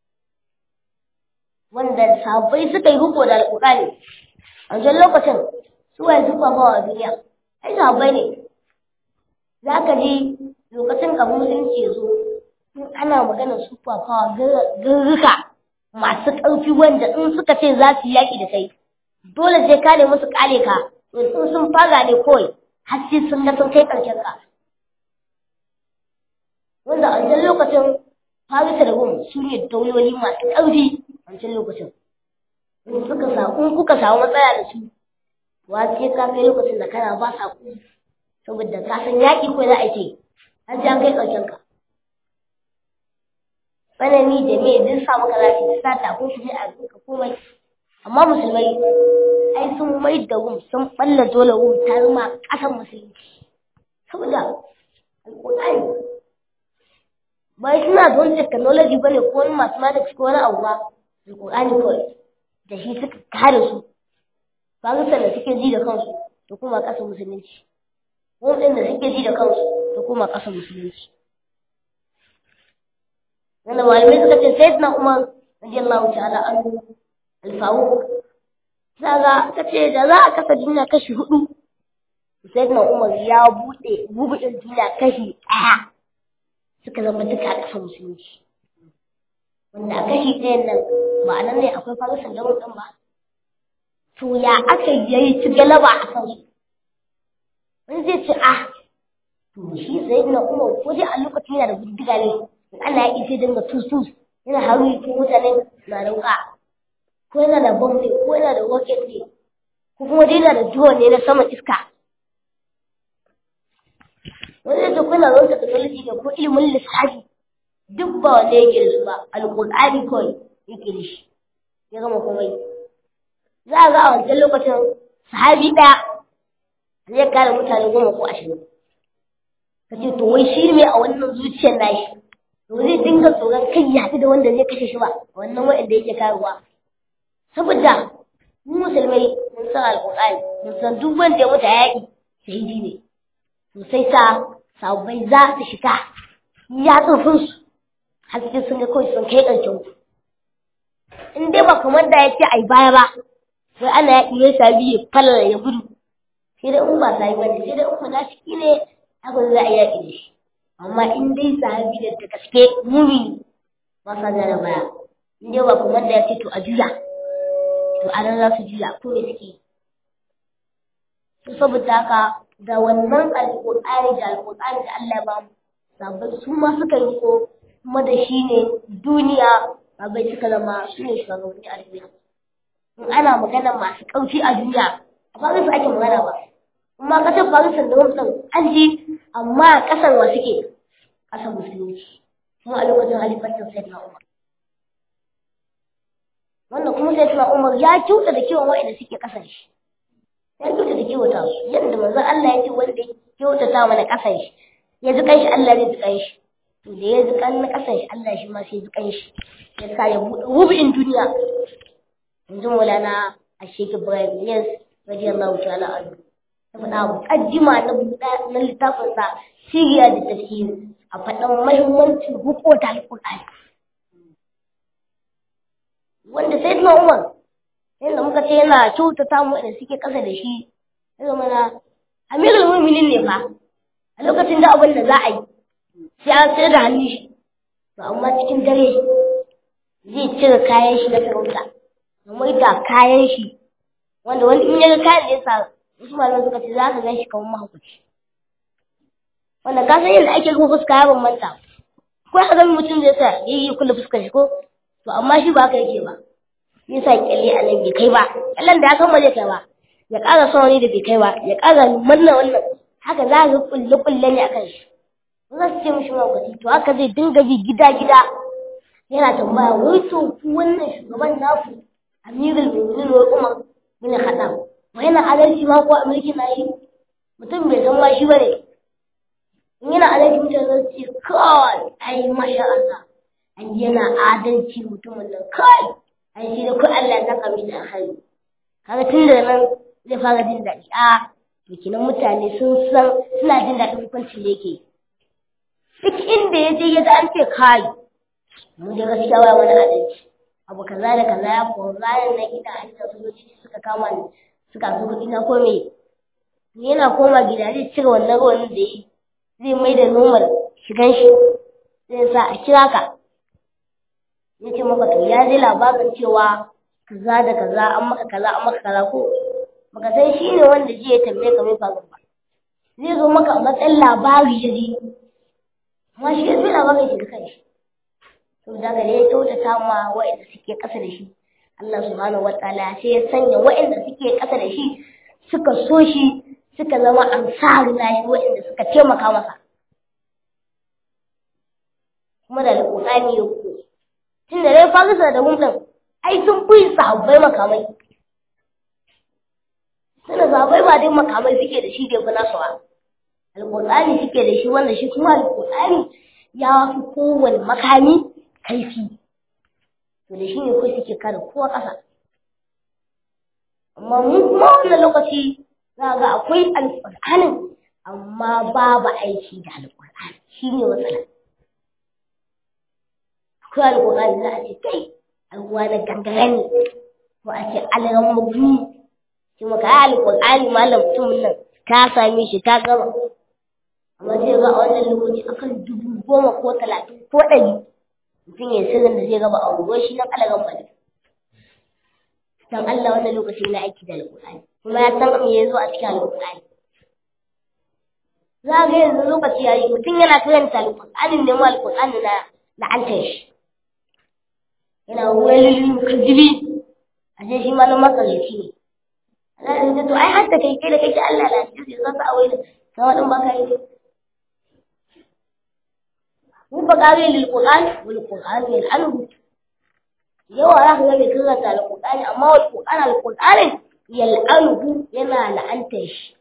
S1: wanda sabai suka yi riko da alƙur'ani a wancan lokacin su waye su kwafawa a duniya ai sabai ne za ka ji lokacin kafin musulunci ya zo ana magana su fafawa garruka masu ƙarfi wanda in suka ce za su yi yaƙi da kai dole sai ka nemi su ƙare ka in sun fara ne kawai har sai sun ga sun kai ƙarshen ka wanda a wancan lokacin Farisa da Rum su ne dauloli masu ƙarfi a wancan lokacin in suka samu in kuka samu matsala da su wa sai ka kai lokacin da kana ba saƙo saboda ka san yaƙi ko za a ce an ji an kai ƙarshen ka tsanani da me duk sa maka zafi da sa takunkumi a duka komai amma musulmai ai sun mai da wum sun balla dole wum ta zama ƙasar musulunci saboda alƙur'ani bai suna da wani technology ba ne ko wani mathematics ko wani abu ba alƙur'ani kawai da shi suka kare su ba su da suke ji da kansu da kuma ƙasar musulunci wum ɗin da suke ji da kansu da kuma ƙasar musulunci wanda malamai suka ce sayyidina umar radiyallahu ta'ala anhu al-faruq zaga kace da za a kasa duniya kashi hudu sayyidina umar ya bude bubuɗin duniya kashi ɗaya suka zama duka a ƙasar musulunci wanda a kashi ɗayan nan ba a nan ne akwai farisan da ɗin ba to ya aka yi ci galaba a kansu wani zai ce ah to shi sayyidina umar ko dai a lokacin yana da bindiga ne ana yi sai dinga tusus yana haru ko mutane na da wuka ko yana da bombe ko yana da rocket ne ko kuma dai yana da drone ne na saman iska wani da kuna da wata technology da ko ilimin lissafi duk ba wanda yake da su ba alƙur'ani kawai yake da shi ya gama komai za a ga a wancan lokacin sahabi ɗaya zai kare mutane goma ko ashirin ka ce to wai shi ne a wannan zuciyar nashi to zai dinga tsoron kai ya haɗu da wanda zai kashe shi ba wannan wa'anda yake karuwa saboda mu musulmai mun san alƙur'ani mun san duk wanda ya mutu a yaƙi shahidi ne to sai sa sabbai za su shiga ya tsofin su har sai sun ga kawai sun kai ƙarshen ku in dai ba kamar da ya ce ai baya ba sai ana yaƙi ya sabi ya falala ya gudu sai dai in ba sai ba ne sai dai in munafiki ne haka za a yaƙi da shi amma in dai sahabi da ta gaske mumini ba sa da baya in dai ba kuma da ya ce to a juya to a nan za su juya ko me suke to saboda haka da wannan alƙur'ani da alƙur'ani da Allah ya ba mu sabai su ma suka yi ko kuma da shi ne duniya sabai suka zama su ne shugabanni a duniya in ana magana masu ƙarfi a duniya ba su ake magana ba amma kasar Pakistan da Muslim an ji amma a kasar wa suke kasar musulunci kuma a lokacin halifancin Sayyidina Umar wannan kuma Sayyidina Umar ya kyauta da kiwon wa'anda suke kasar shi ya kyauta da kiwata su yadda manzon Allah ya ce wanda ya kyautata mana kasar shi ya ji kanshi Allah zai ji kanshi to da ya ji kan na kasar shi Allah shi ma sai ya ji kanshi ya sa ya buɗe rubin duniya yanzu Maulana Ashek Ibrahim Yes radiyallahu ta'ala anhu faɗa muƙaddima na na littafinsa siriya da tafsiri a faɗan mahimmancin hukunta alƙur'ani wanda sai na umar yadda muka ce yana kyautata mu da suke ƙasa da shi ya zama na amirul mu'minin ne fa a lokacin da abin da za a yi sai an sayar da hannun shi to amma cikin dare zai cire kayan shi na sarauta ya da kayan shi wanda wani in ya ga kayan da ya sa wasu malaman suka ce za ka gan shi kamar mahaukaci wanda ka san yadda ake kuma fuska ya bambanta ko ka ga mutum zai sa ya yi kula fuskar shi ko to amma shi ba haka yake ba ya sa kyalle a nan bai kai ba kyallen da ya san ba zai kai ba ya ƙara son wani da bai kai ba ya ƙara manna wannan haka za ka kulle kulle ne akan shi ba za su ce mishi mahaukaci to haka zai dinga bi gida gida yana tambaya wai to ku wannan shugaban naku amirul mu'minin wa umar bin khattab wa yana adalci ma ko mulkin na shi mutum bai san ma shi bane in yana adalci mutane zan ce kai ai masha Allah an yana adalci mutumin nan kai ai shi da ku Allah ya saka mi da alkhairi kaga tun da nan zai fara jin daɗi a to kinan mutane sun san suna jin daɗin hukuncin da yake duk inda ya je ya ga an ce kai mu da gaskiya ba wani adalci abu kaza da kaza ya ko bayan na gida a inda sojoji suka kama ni suka zo kuɗi na ko me yana koma gida zai cire wannan ruwan da yi zai mai da normal shigan shi zai sa a kira ka ya ce maka to ya ji labarin cewa kaza da kaza an maka kaza an maka kaza ko baka san shi ne wanda ji ya tambaye ka mai faru ba zai zo maka a matsayin labari ya ji amma shi ya fi labarin shi da kanshi to daga da ya kyautata ma wa'anda suke ƙasa da shi Allah subhanahu wa ta'ala sai ya sanya wa'anda suke ƙasa da shi suka so shi suka zama ansari na shi wa'anda suka taimaka masa kuma da alƙur'ani ya koyo tun da dai farisa da rumɗin ai sun fi sahabbai makamai suna sahabbai ba dai makamai suke da shi da fi nasu ba alƙur'ani suke da shi wanda shi kuma alƙur'ani ya fi kowane makami kaifi to da shi ne kawai suke kare kowa ƙasa amma mu kuma wannan lokaci za ga akwai alƙur'anin amma babu aiki da alƙur'ani shi ne matsala akwai alƙur'ani za a ce kai alƙur'ani gangare ne ko a ce alaran mutum shi maka yi alƙur'ani malam mutumin nan ka same shi ka gama amma sai ga a wannan lokaci akan dubu goma ko talatin ko ɗari mutum ya sirrin da zai gaba a unguwar shi nan alaran bane dan Allah wannan lokaci na aiki da alƙur'ani kuma ya san me ya zo a cikin alƙur'ani za ga yanzu lokaci ya yi mutum yana karanta alƙur'anin ne mu alƙur'ani na la'antar shi yana wani mukaddibi a je shi ma na makarici ne Allah ya to ai hatta kai kai da kake Allah la ji sai zaka a wani sai wadan baka yi mu ba kare lil qur'an wal qur'an yal anhu yawa za ka ga mai karanta alƙur'ani amma wal qur'an al qur'ani yal anhu yana la'antar shi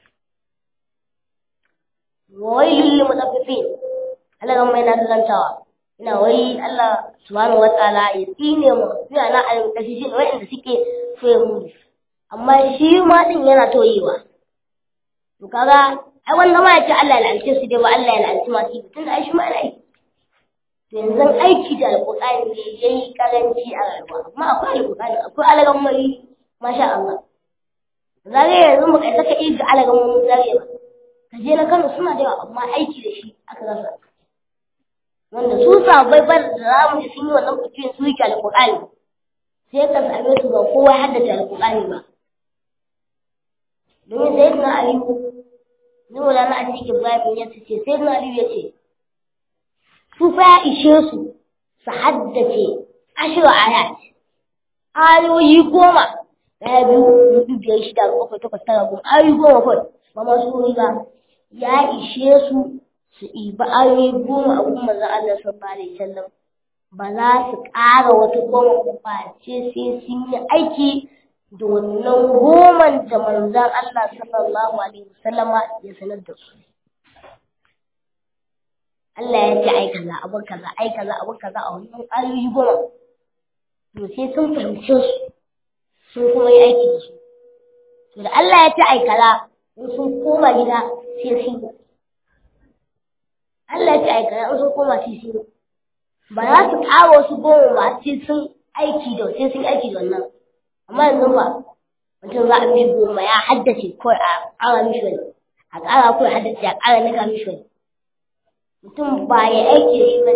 S1: wailul lil mutaffifin Allah ga mai na karantawa ina wai Allah subhanahu wataala ya tsine mu sai na al-mutaffifin wa'anda suke soye mu amma shi ma din yana toyewa to kaga ai wanda ma yace Allah ya lalace su dai ba Allah ya lalace ma su tunda ai shi ma yana to yanzu aiki da alqur'ani ne yayi karanci a rayuwa amma akwai alqur'ani akwai alagan mai masha Allah zare yanzu mu kai saka ga alagan mu zare ba ka je na Kano suna da yawa amma aiki da shi aka rasa wanda su sabai bar da zamu ji sun yi wannan fitin su yi alqur'ani sai ka same su ba kowa haddace alqur'ani ba domin sai na aliyu ne wala na cikin ibrahim ya ce sai na aliyu ya ce su fa ya ishe su su haddace ashiru ayat ayoyi goma ɗaya biyu hudu biyar shida bakwai takwas tara goma ayoyi goma kawai ba ma su ba ya ishe su su ɗiba ayoyi goma a kuma manzon Allah sallallahu alaihi wasallam ba za su ƙara wata goma ba ce sai sun yi aiki da wannan goman da manzon Allah sallallahu alaihi wasallama ya sanar da su. Allah ya ce ai kaza abin kaza ai kaza abin kaza a wannan ayoyi goma. To sai sun fahimce su sun kuma yi aiki da su. To da Allah ya ce ai kaza in sun koma gida sai sun yi. Allah ya ce ai kaza in sun koma sai sun yi. Ba za su ƙara wasu goma ba sai sun aiki da sai sun aiki da wannan. amma yanzu ba mutum za a mishi goma ya haddace ko a ƙara mishi wani a ƙara ko ya haddace a ƙara nika mishi wani mutum ba ya aiki da shi ba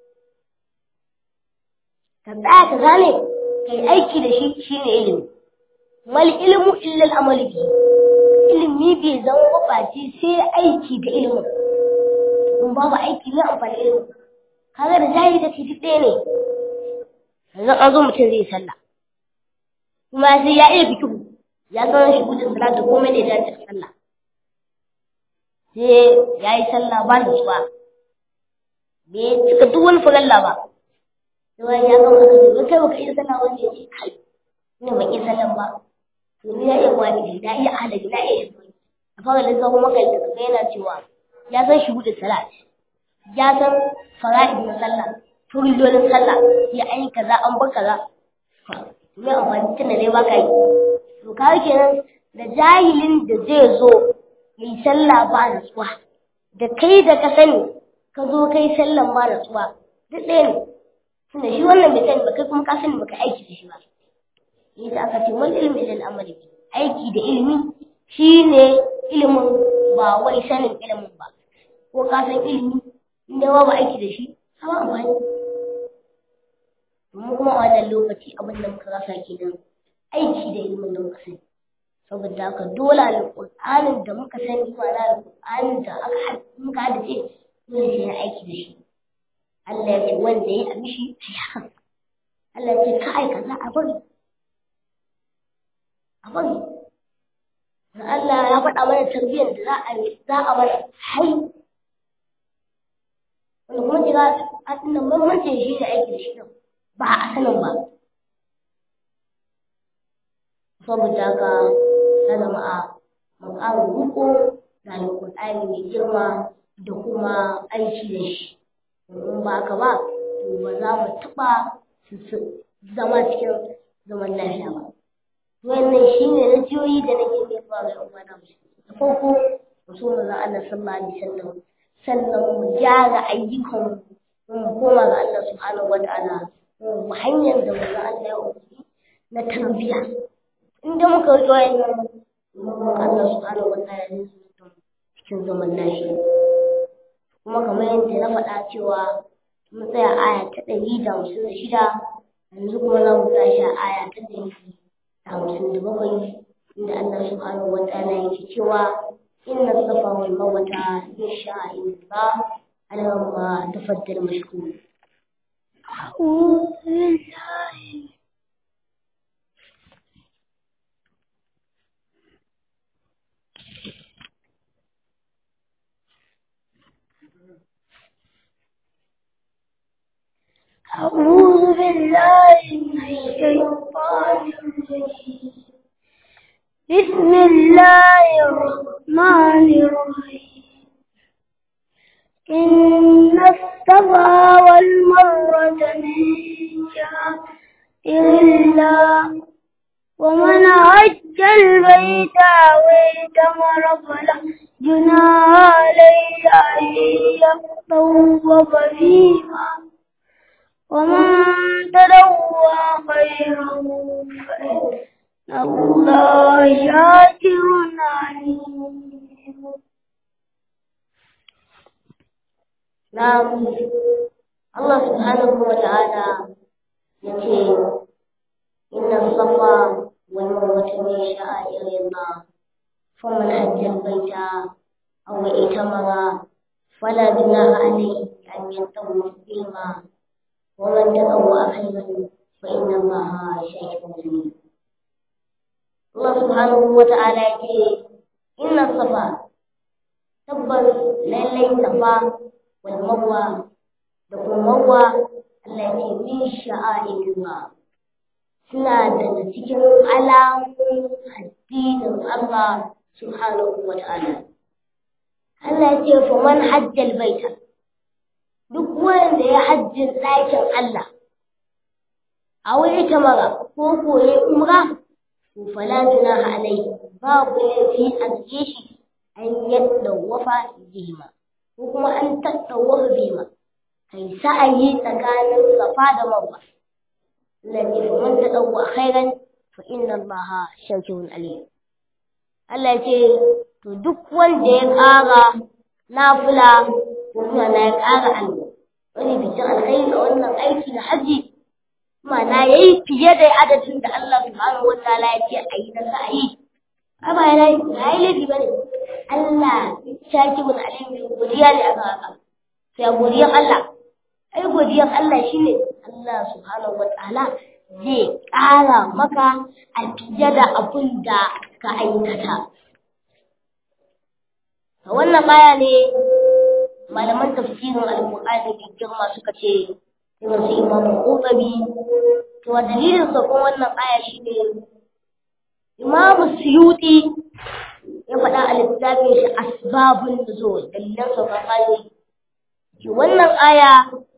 S1: ka tsaya ka gane ka yi aiki da shi shine ilimi mal ilmu illa al'amalu bi ilimi bai zama mabaci sai aiki da ilimin in babu aiki ne amfani ilimin kaga da jahili da duk ɗaya ne yanzu an zo mutum zai sallah kuma sai ya iya fikihu ya san shi gudun salat da komai da ya dace sallah sai ya yi sallah ba da tsuwa bai cika duk wani fagalla ba sai wani ya gama aka ce kai baka iya sallah wanda ya ce kai ina ban iya sallah ba to ni na iya wani na iya halabi na iya yanzu a fara lissafo maka da kaga yana cewa ya san shi gudun salat ya san fara'id na sallah furilolin sallah ya an yi kaza an bar kaza mai amfani tun da dai baka yi to ka kenan da jahilin da zai zo ya yi sallah ba natsuwa da kai da ka sani ka zo kai sallan ba natsuwa duk ɗaya ne tunda shi wannan bai sani ba kai kuma ka sani baka aiki da shi ba yasa aka ce wani ilimi da al'amari aiki da ilimi shine ilimin ba wai sanin ilimin ba ko ka san ilimi inda ba aiki da shi sama amfani mu kuma a wannan lokaci abin da muka rasa kenan aiki da ilimin da muka sani saboda haka dole alƙur'anin da muka sani ma na alƙur'anin da aka muka hadace dole sai na aiki da shi Allah ya ce wanda ya amshi sai haka Allah ya ce ka aika za a bari a bari Allah ya faɗa mana tarbiyyar da za a za a mana hai wanda kuma kira a tunan bambancin shi da aiki da shi ba a sanin ba saboda haka ta zama a makarar riko da alƙur'ani mai girma da kuma aiki da shi in ba haka ba to ba za mu taɓa zama cikin zaman lafiya ba wannan shi ne na jiyoyi da nake nufa ga yan uwa da da farko mu so mu Allah sallallahu alaihi wasallam sannan mu gyara ayyukan mu koma ga Allah subhanahu wataala mu hanyar da mu Allah ya umarni na tarbiyya inda muka rike wayannan Allah subhanahu wataala ne su cikin zaman lafiya kuma kamar yadda na faɗa cewa mun tsaya aya ta ɗari da hamsin da shida yanzu kuma za mu tashi a aya ta ɗari da hamsin da bakwai inda Allah subhanahu wa ta'ala yake cewa inna safa wal marwata min sha'airillah alamma tafaddal mashkur أعوذ بالله أعوذ بالله من الشيطان الرجيم بسم الله الرحمن الرحيم إن الصفا والمروة من شعائر الله ومن حج البيت أو اعتمر فلا جناح عليه أن يطوف فيما ومن تلوى خيرا فإن الله شاكر عليم نعم الله سبحانه وتعالى يقول إن الصفا والمروة من شعائر الله فمن حج البيت أو ائتمر فلا جناح عليه أن يطوف بهما ومن تطوع خيرا فإن الله شاكر عليم الله سبحانه وتعالى يقول إن الصفا تبر للي صفا والمروة دكم مروة التي من شعائر الله suna daga cikin alamun addinin Allah subhanahu wa ta'ala. Allah ce fa man hajjal baita duk wanda ya hajjin ɗakin Allah a wuri mara ko koye umra to fala junaha alaihi babu laifi a gare shi an yadda wafa bihima ko kuma an tattawafa bihima kai sa'ayi tsakanin safa da marwa الذي فمن تطوع خيرا فإن الله شاكر عليم Allah ce to duk wanda ya ƙara nafila ko kuma na ya ƙara alwa wani bikin alkhairi a wannan aiki na haji ma'ana ya yi fiye da adadin da Allah subhanahu wa ta'ala ya ce a yi na sa'ayi ai ba ya yi laifi ba ne Allah shakirun alim godiya ne aka haka sai godiyar Allah ai godiyar Allah shine Allah subhanahu wa ta'ala zai ƙara maka a fiye da abin da ka aikata. A wannan aya ne malaman tafsirin alƙur'ani mai girma suka ce irin su imamu ƙoƙari to a dalilin sakon wannan aya shine imamu suyuti ya faɗa a littafin shi asbabun nuzul dalilan saukan ayoyi wannan aya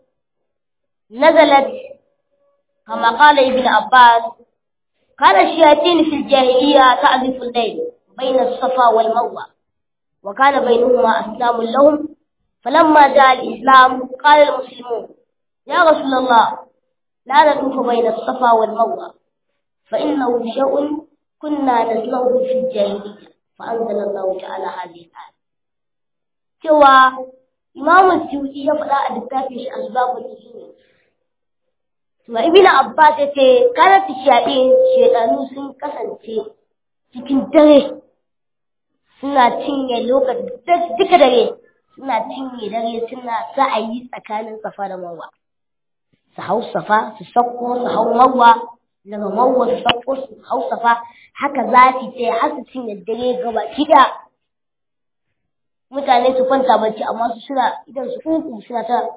S1: نزلت كما قال ابن عباس كان الشياطين في الجاهلية تعزف الليل بين الصفا والمروة وكان بينهما أسلام لهم فلما جاء الإسلام قال المسلمون يا رسول الله لا نطوف بين الصفا والمروة فإنه شيء كنا نسمعه في الجاهلية فأنزل الله تعالى هذه الآية سوى إمام السيوطي يفعل أدتاك أسباب النزول To Ibn Abbas ya ce karatu shaɗin shaɗanu sun kasance cikin dare suna cinye lokaci duka dare suna cinye dare suna sa'ayi tsakanin safa da marwa. Su hau safa su sauko su hau marwa daga marwa su sauko su hau safa haka za su ce har su cinye dare gaba kiɗa. Mutane su kwanta bacci amma su suna idan su kuku suna ta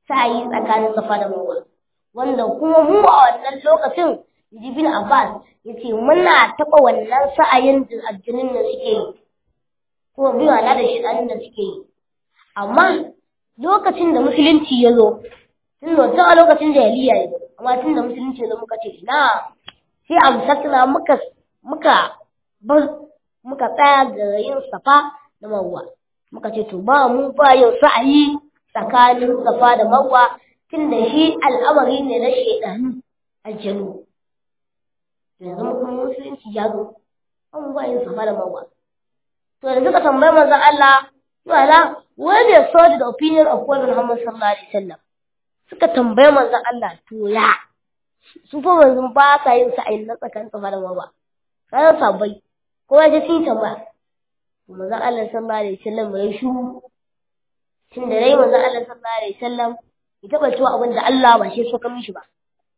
S1: sa'ayi tsakanin safa da marwa wanda kuma mu a wannan lokacin jibin abbas ya ce muna taɓa wannan sa'ayin da aljinin da suke yi ko biyu na da shiɗanin da suke yi amma lokacin da musulunci ya zo tun da tun a lokacin da yaliya ne amma tun da musulunci ya zo muka ce ina sai amsakna muka muka bar muka tsaya da yin safa da marwa muka ce to ba mu ba yin sa'ayi tsakanin safa da marwa tun da shi al'amari ne na shaidanu aljanu yanzu kuma musulunci ya zo an ba yin safa da marwa to da suka tambayi manzon Allah wala where they saw the opinion of Prophet Muhammad sallallahu alaihi wasallam suka tambayi manzon Allah to ya su fa manzon ba sa yin sa'ayin na tsakanin safa da marwa sai sabai kowa ya sun tambaya manzon Allah sallallahu alaihi wasallam ya shu tun da rai manzon Allah sallallahu alaihi wasallam ya taba cewa abin da Allah ba shi so kan mishi ba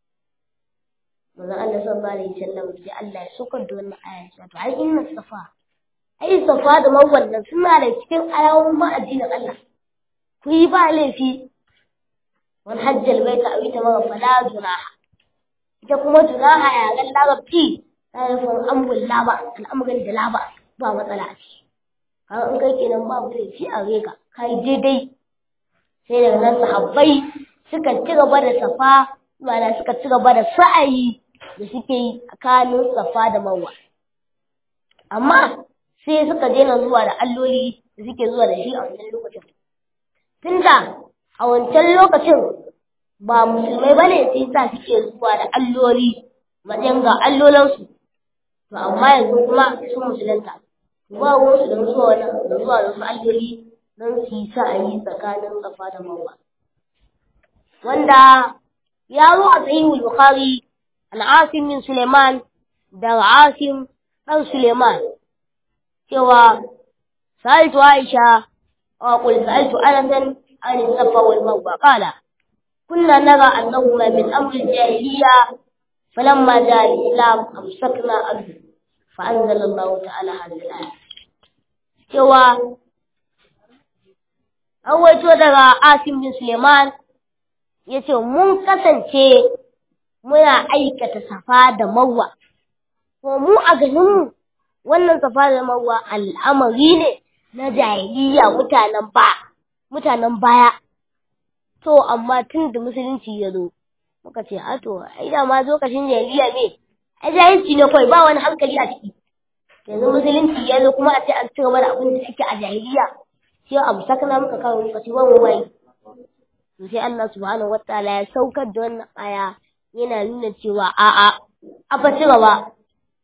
S1: manzon Allah sallallahu alaihi wasallam sai Allah ya sokar da wannan aya to ai inna safa ai safa da marwa nan suna da cikin alamomin ma addinin Allah ku yi ba laifi wani hajjal baita a ita mara fala junaha ita kuma junaha ya ga larabci ta nufin amrul laba al'amuran da laba ba matsala a ciki har in kai kenan babu laifi a reka kai daidai sai daga nan sahabbai suka ci gaba da safa ma'ana suka ci gaba da sa'ayi da suke yi tsakanin safa da marwa amma sai suka daina zuwa da alloli da suke zuwa da shi a wancan lokacin tunda a wancan lokacin ba musulmai bane sai sa suke zuwa da alloli matsayin ga allolansu to amma yanzu kuma sun musulunta ba wasu da zuwa wani da zuwa da wasu alloli don su yi sa'ayi tsakanin safa da marwa wanda ya zo a sahihul bukhari al-asim min suleiman da asim dan suleiman cewa sa'altu aisha wa qul sa'altu anasan an safa wal marwa qala كنا نرى أنهما من أمر الجاهلية فلما جاء الإسلام أمسكنا عنه فأنزل الله تعالى هذه الآية سوى أول daga Asim bin Suleiman ya ce mun kasance muna aikata safa da marwa ko mu a ganinmu wannan safa da marwa al'amari ne na jahiliya mutanen ba mutanen baya to amma tun da musulunci ya zo muka ce a to ai da ma lokacin jahiliya ne ai jahilci ne kawai ba wani hankali a ciki yanzu musulunci ya zo kuma a ce an ci gaba da abin da ake a jahiliya sai abu sakana muka kawo muka ce wani wai to sai Allah subhanahu wataala ya saukar da wannan aya yana nuna cewa a'a a fa ci gaba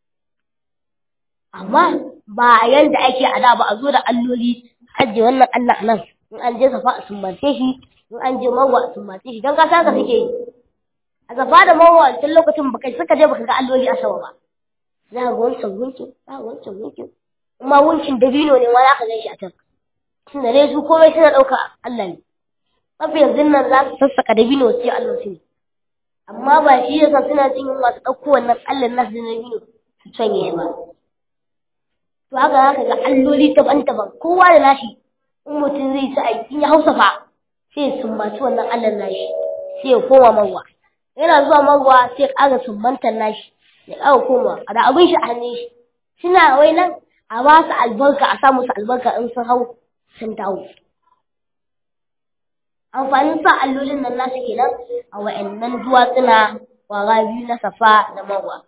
S1: amma ba yanda ake a da ba a zo da alloli ajiye wannan Allah nan in an je safa a sumbace shi in an je marwa a sumbace shi don ka san ka suke yi a safa da marwa tun lokacin baka suka je baka ga alloli a sama ba za ka ga wancan gunkin za ka ga wancan gunkin kuma gunkin dabino ne ma za ka gan shi a can tun da dai su komai suna ɗauka Allah ne mafi yanzu nan za su sassaka dabino su ce Allah su ne amma ba shi yasa suna jin yunwa su ɗauko wannan Allah nasu da dabino su canye shi ba to haka za ka ga alloli daban-daban kowa da nashi in mutum zai sa aiki ya hausa fa sai ya sumbaci wannan Allah nashi sai ya koma marwa yana zuwa marwa sai ya ƙara sumbantar nashi ya ƙara koma a da abin shi a hannun shi suna wai nan a ba su albarka a sa musu albarka in sun hau sun dawo amfanin sa allolin nan nasu kenan a wa'annan duwatsuna kwara biyu na safa da marwa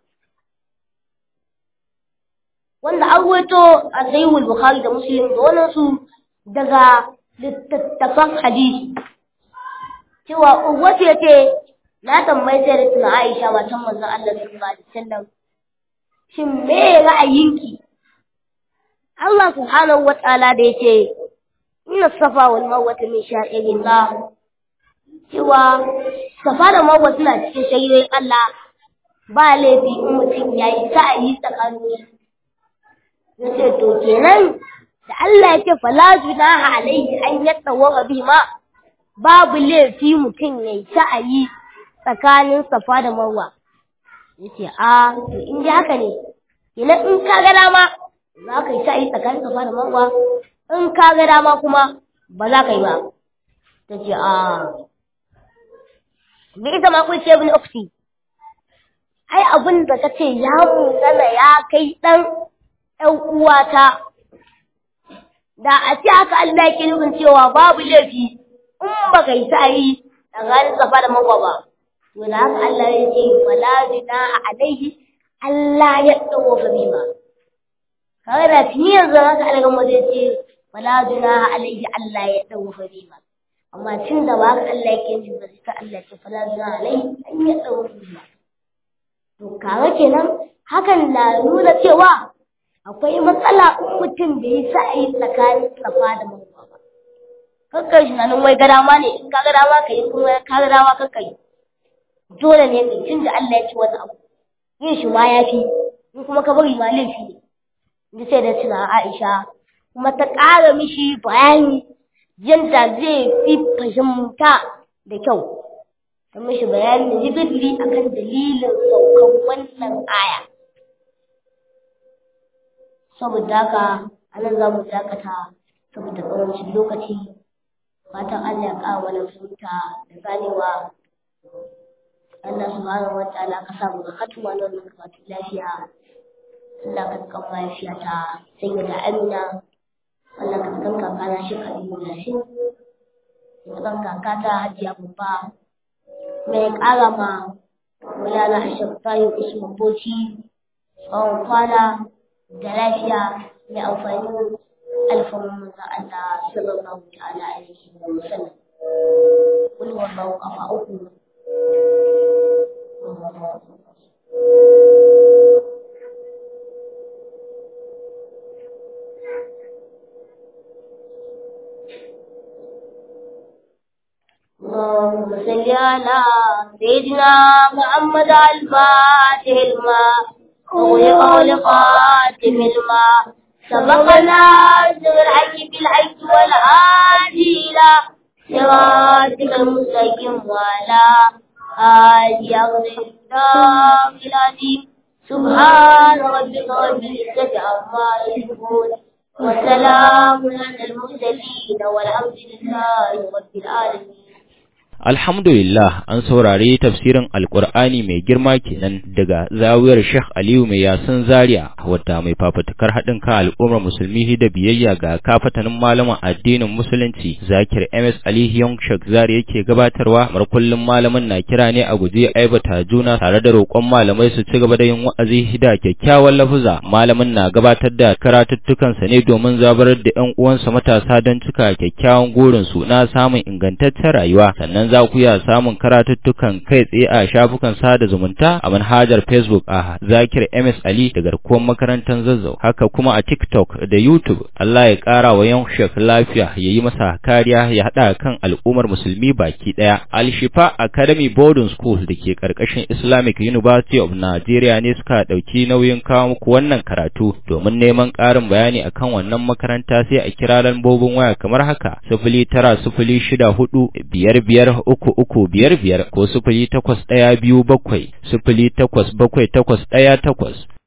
S1: wanda an wato a sahihul bukhari da muslim da wannan su daga littattafan hadisi cewa uwatu ya ce na tambayi sai da tuna aisha matan manzon Allah sallallahu alaihi wasallam shin me ra'ayinki Allah subhanahu wa ta'ala da yace inna safa wal marwa min sha'irillah cewa safa da marwa suna cikin sha'irin Allah ba laifi in mutum yayi sa'ayi tsakanin yace to kenan da Allah yake fala junaha alaihi an yatawaga bihima babu laifi mutum yayi sa'ayi tsakanin safa da marwa yace a to in ji haka ne kenan in ka ga dama za ka yi sa'ayi tsakanin safa da marwa in ka ga dama kuma ba za ka yi ba ta ce a bi ita ma kun ce ibn ukhti ai abin da kace ya munana ya kai dan ɗan uwata da a ce haka Allah yake nufin cewa babu laifi in ba kai sa yi tsakanin safa da marwa ba to da haka Allah ya ce fala junaha alaihi Allah ya dawo gabe ba kawai da tuni yanzu haka Allah mu zai ce fala junaha alaihi Allah ya dawo gabe ba amma tun da ba haka Allah yake nufi ba sai Allah ce fala junaha alaihi an ya dawo gabe ba to kaga kenan hakan na nuna cewa akwai matsala in mutum bai yi sa'ayi tsakanin safa da marwa ba kakkai shi nan wai gada ma ne in ka gada ma ka yi kuma ka gada ma kakkai dole ne kai tun da Allah ya ci wani abu yin shi ma ya fi in kuma ka bari ma laifi ne ni sai da tuna Aisha kuma ta ƙara mishi bayani yadda zai fi fahimta da kyau ta mishi bayani da jibirli akan dalilin saukan wannan aya saboda haka anan za mu dakata saboda ƙarancin lokaci fatan Allah ya ƙara mana fahimta da ganewa Allah subhanahu wa ta'ala ka sa mu ga hatuma na wannan karatu lafiya Allah ka kan mahaifiyata sai da Amina Allah ka kan kakana shi Khalilu Yasin ka kan kakata Hajiya Babba mai ƙara ma Maulana Ashaf Tayyib Usman Bauchi tsawon kwana da lafiya mai amfani alfamun manzon Allah sallallahu ta'ala alaihi wa sallam kul wallahu kafa uku اللهم صل على سيدنا محمد الفاتح الماء وغلق لقاتم الماء سبقنا بالحج بالحج والهادي إلى صراطك المستقيم وعلى آله أغفر العظيم سبحان ربك رب العزة عما يصفون وسلام على المرسلين والحمد لله رب العالمين
S2: Alhamdulillah an saurari tafsirin Alƙur'ani mai girma kenan daga zawiyar Sheikh Aliyu mai yasin Zaria wadda mai fafutukar haɗin kan al'ummar musulmi da biyayya ga kafatanin malaman addinin musulunci Zakir MS Ali Young Sheikh Zaria yake gabatarwa mar kullum malamin na kira ne a guje aibata juna tare da roƙon malamai su ci gaba da yin wa'azi da kyakkyawan lafuza malamin na gabatar da karatuttukansa ne domin zabarar da ƴan uwansa matasa don cika kyakkyawan gurin su na samun ingantaccen rayuwa sannan za ku iya samun karatuttukan kai tsaye a shafukan sada zumunta a manhajar Facebook a Zakir MS Ali da garkuwar makarantar Zazzau haka kuma a TikTok da YouTube Allah ya ƙara wa yan shek lafiya ya yi masa kariya ya haɗa kan al'ummar musulmi baki ɗaya Al-Shifa Academy Boarding School da ke ƙarƙashin Islamic University of Nigeria ne suka ɗauki nauyin kawo muku wannan karatu domin neman ƙarin bayani akan wannan makaranta sai a kira lambobin waya kamar haka sifili tara sifili shida hudu biyar biyar uku uku biyar biyar ko sifili takwas ɗaya biyu bakwai sifili takwas bakwai takwas ɗaya takwas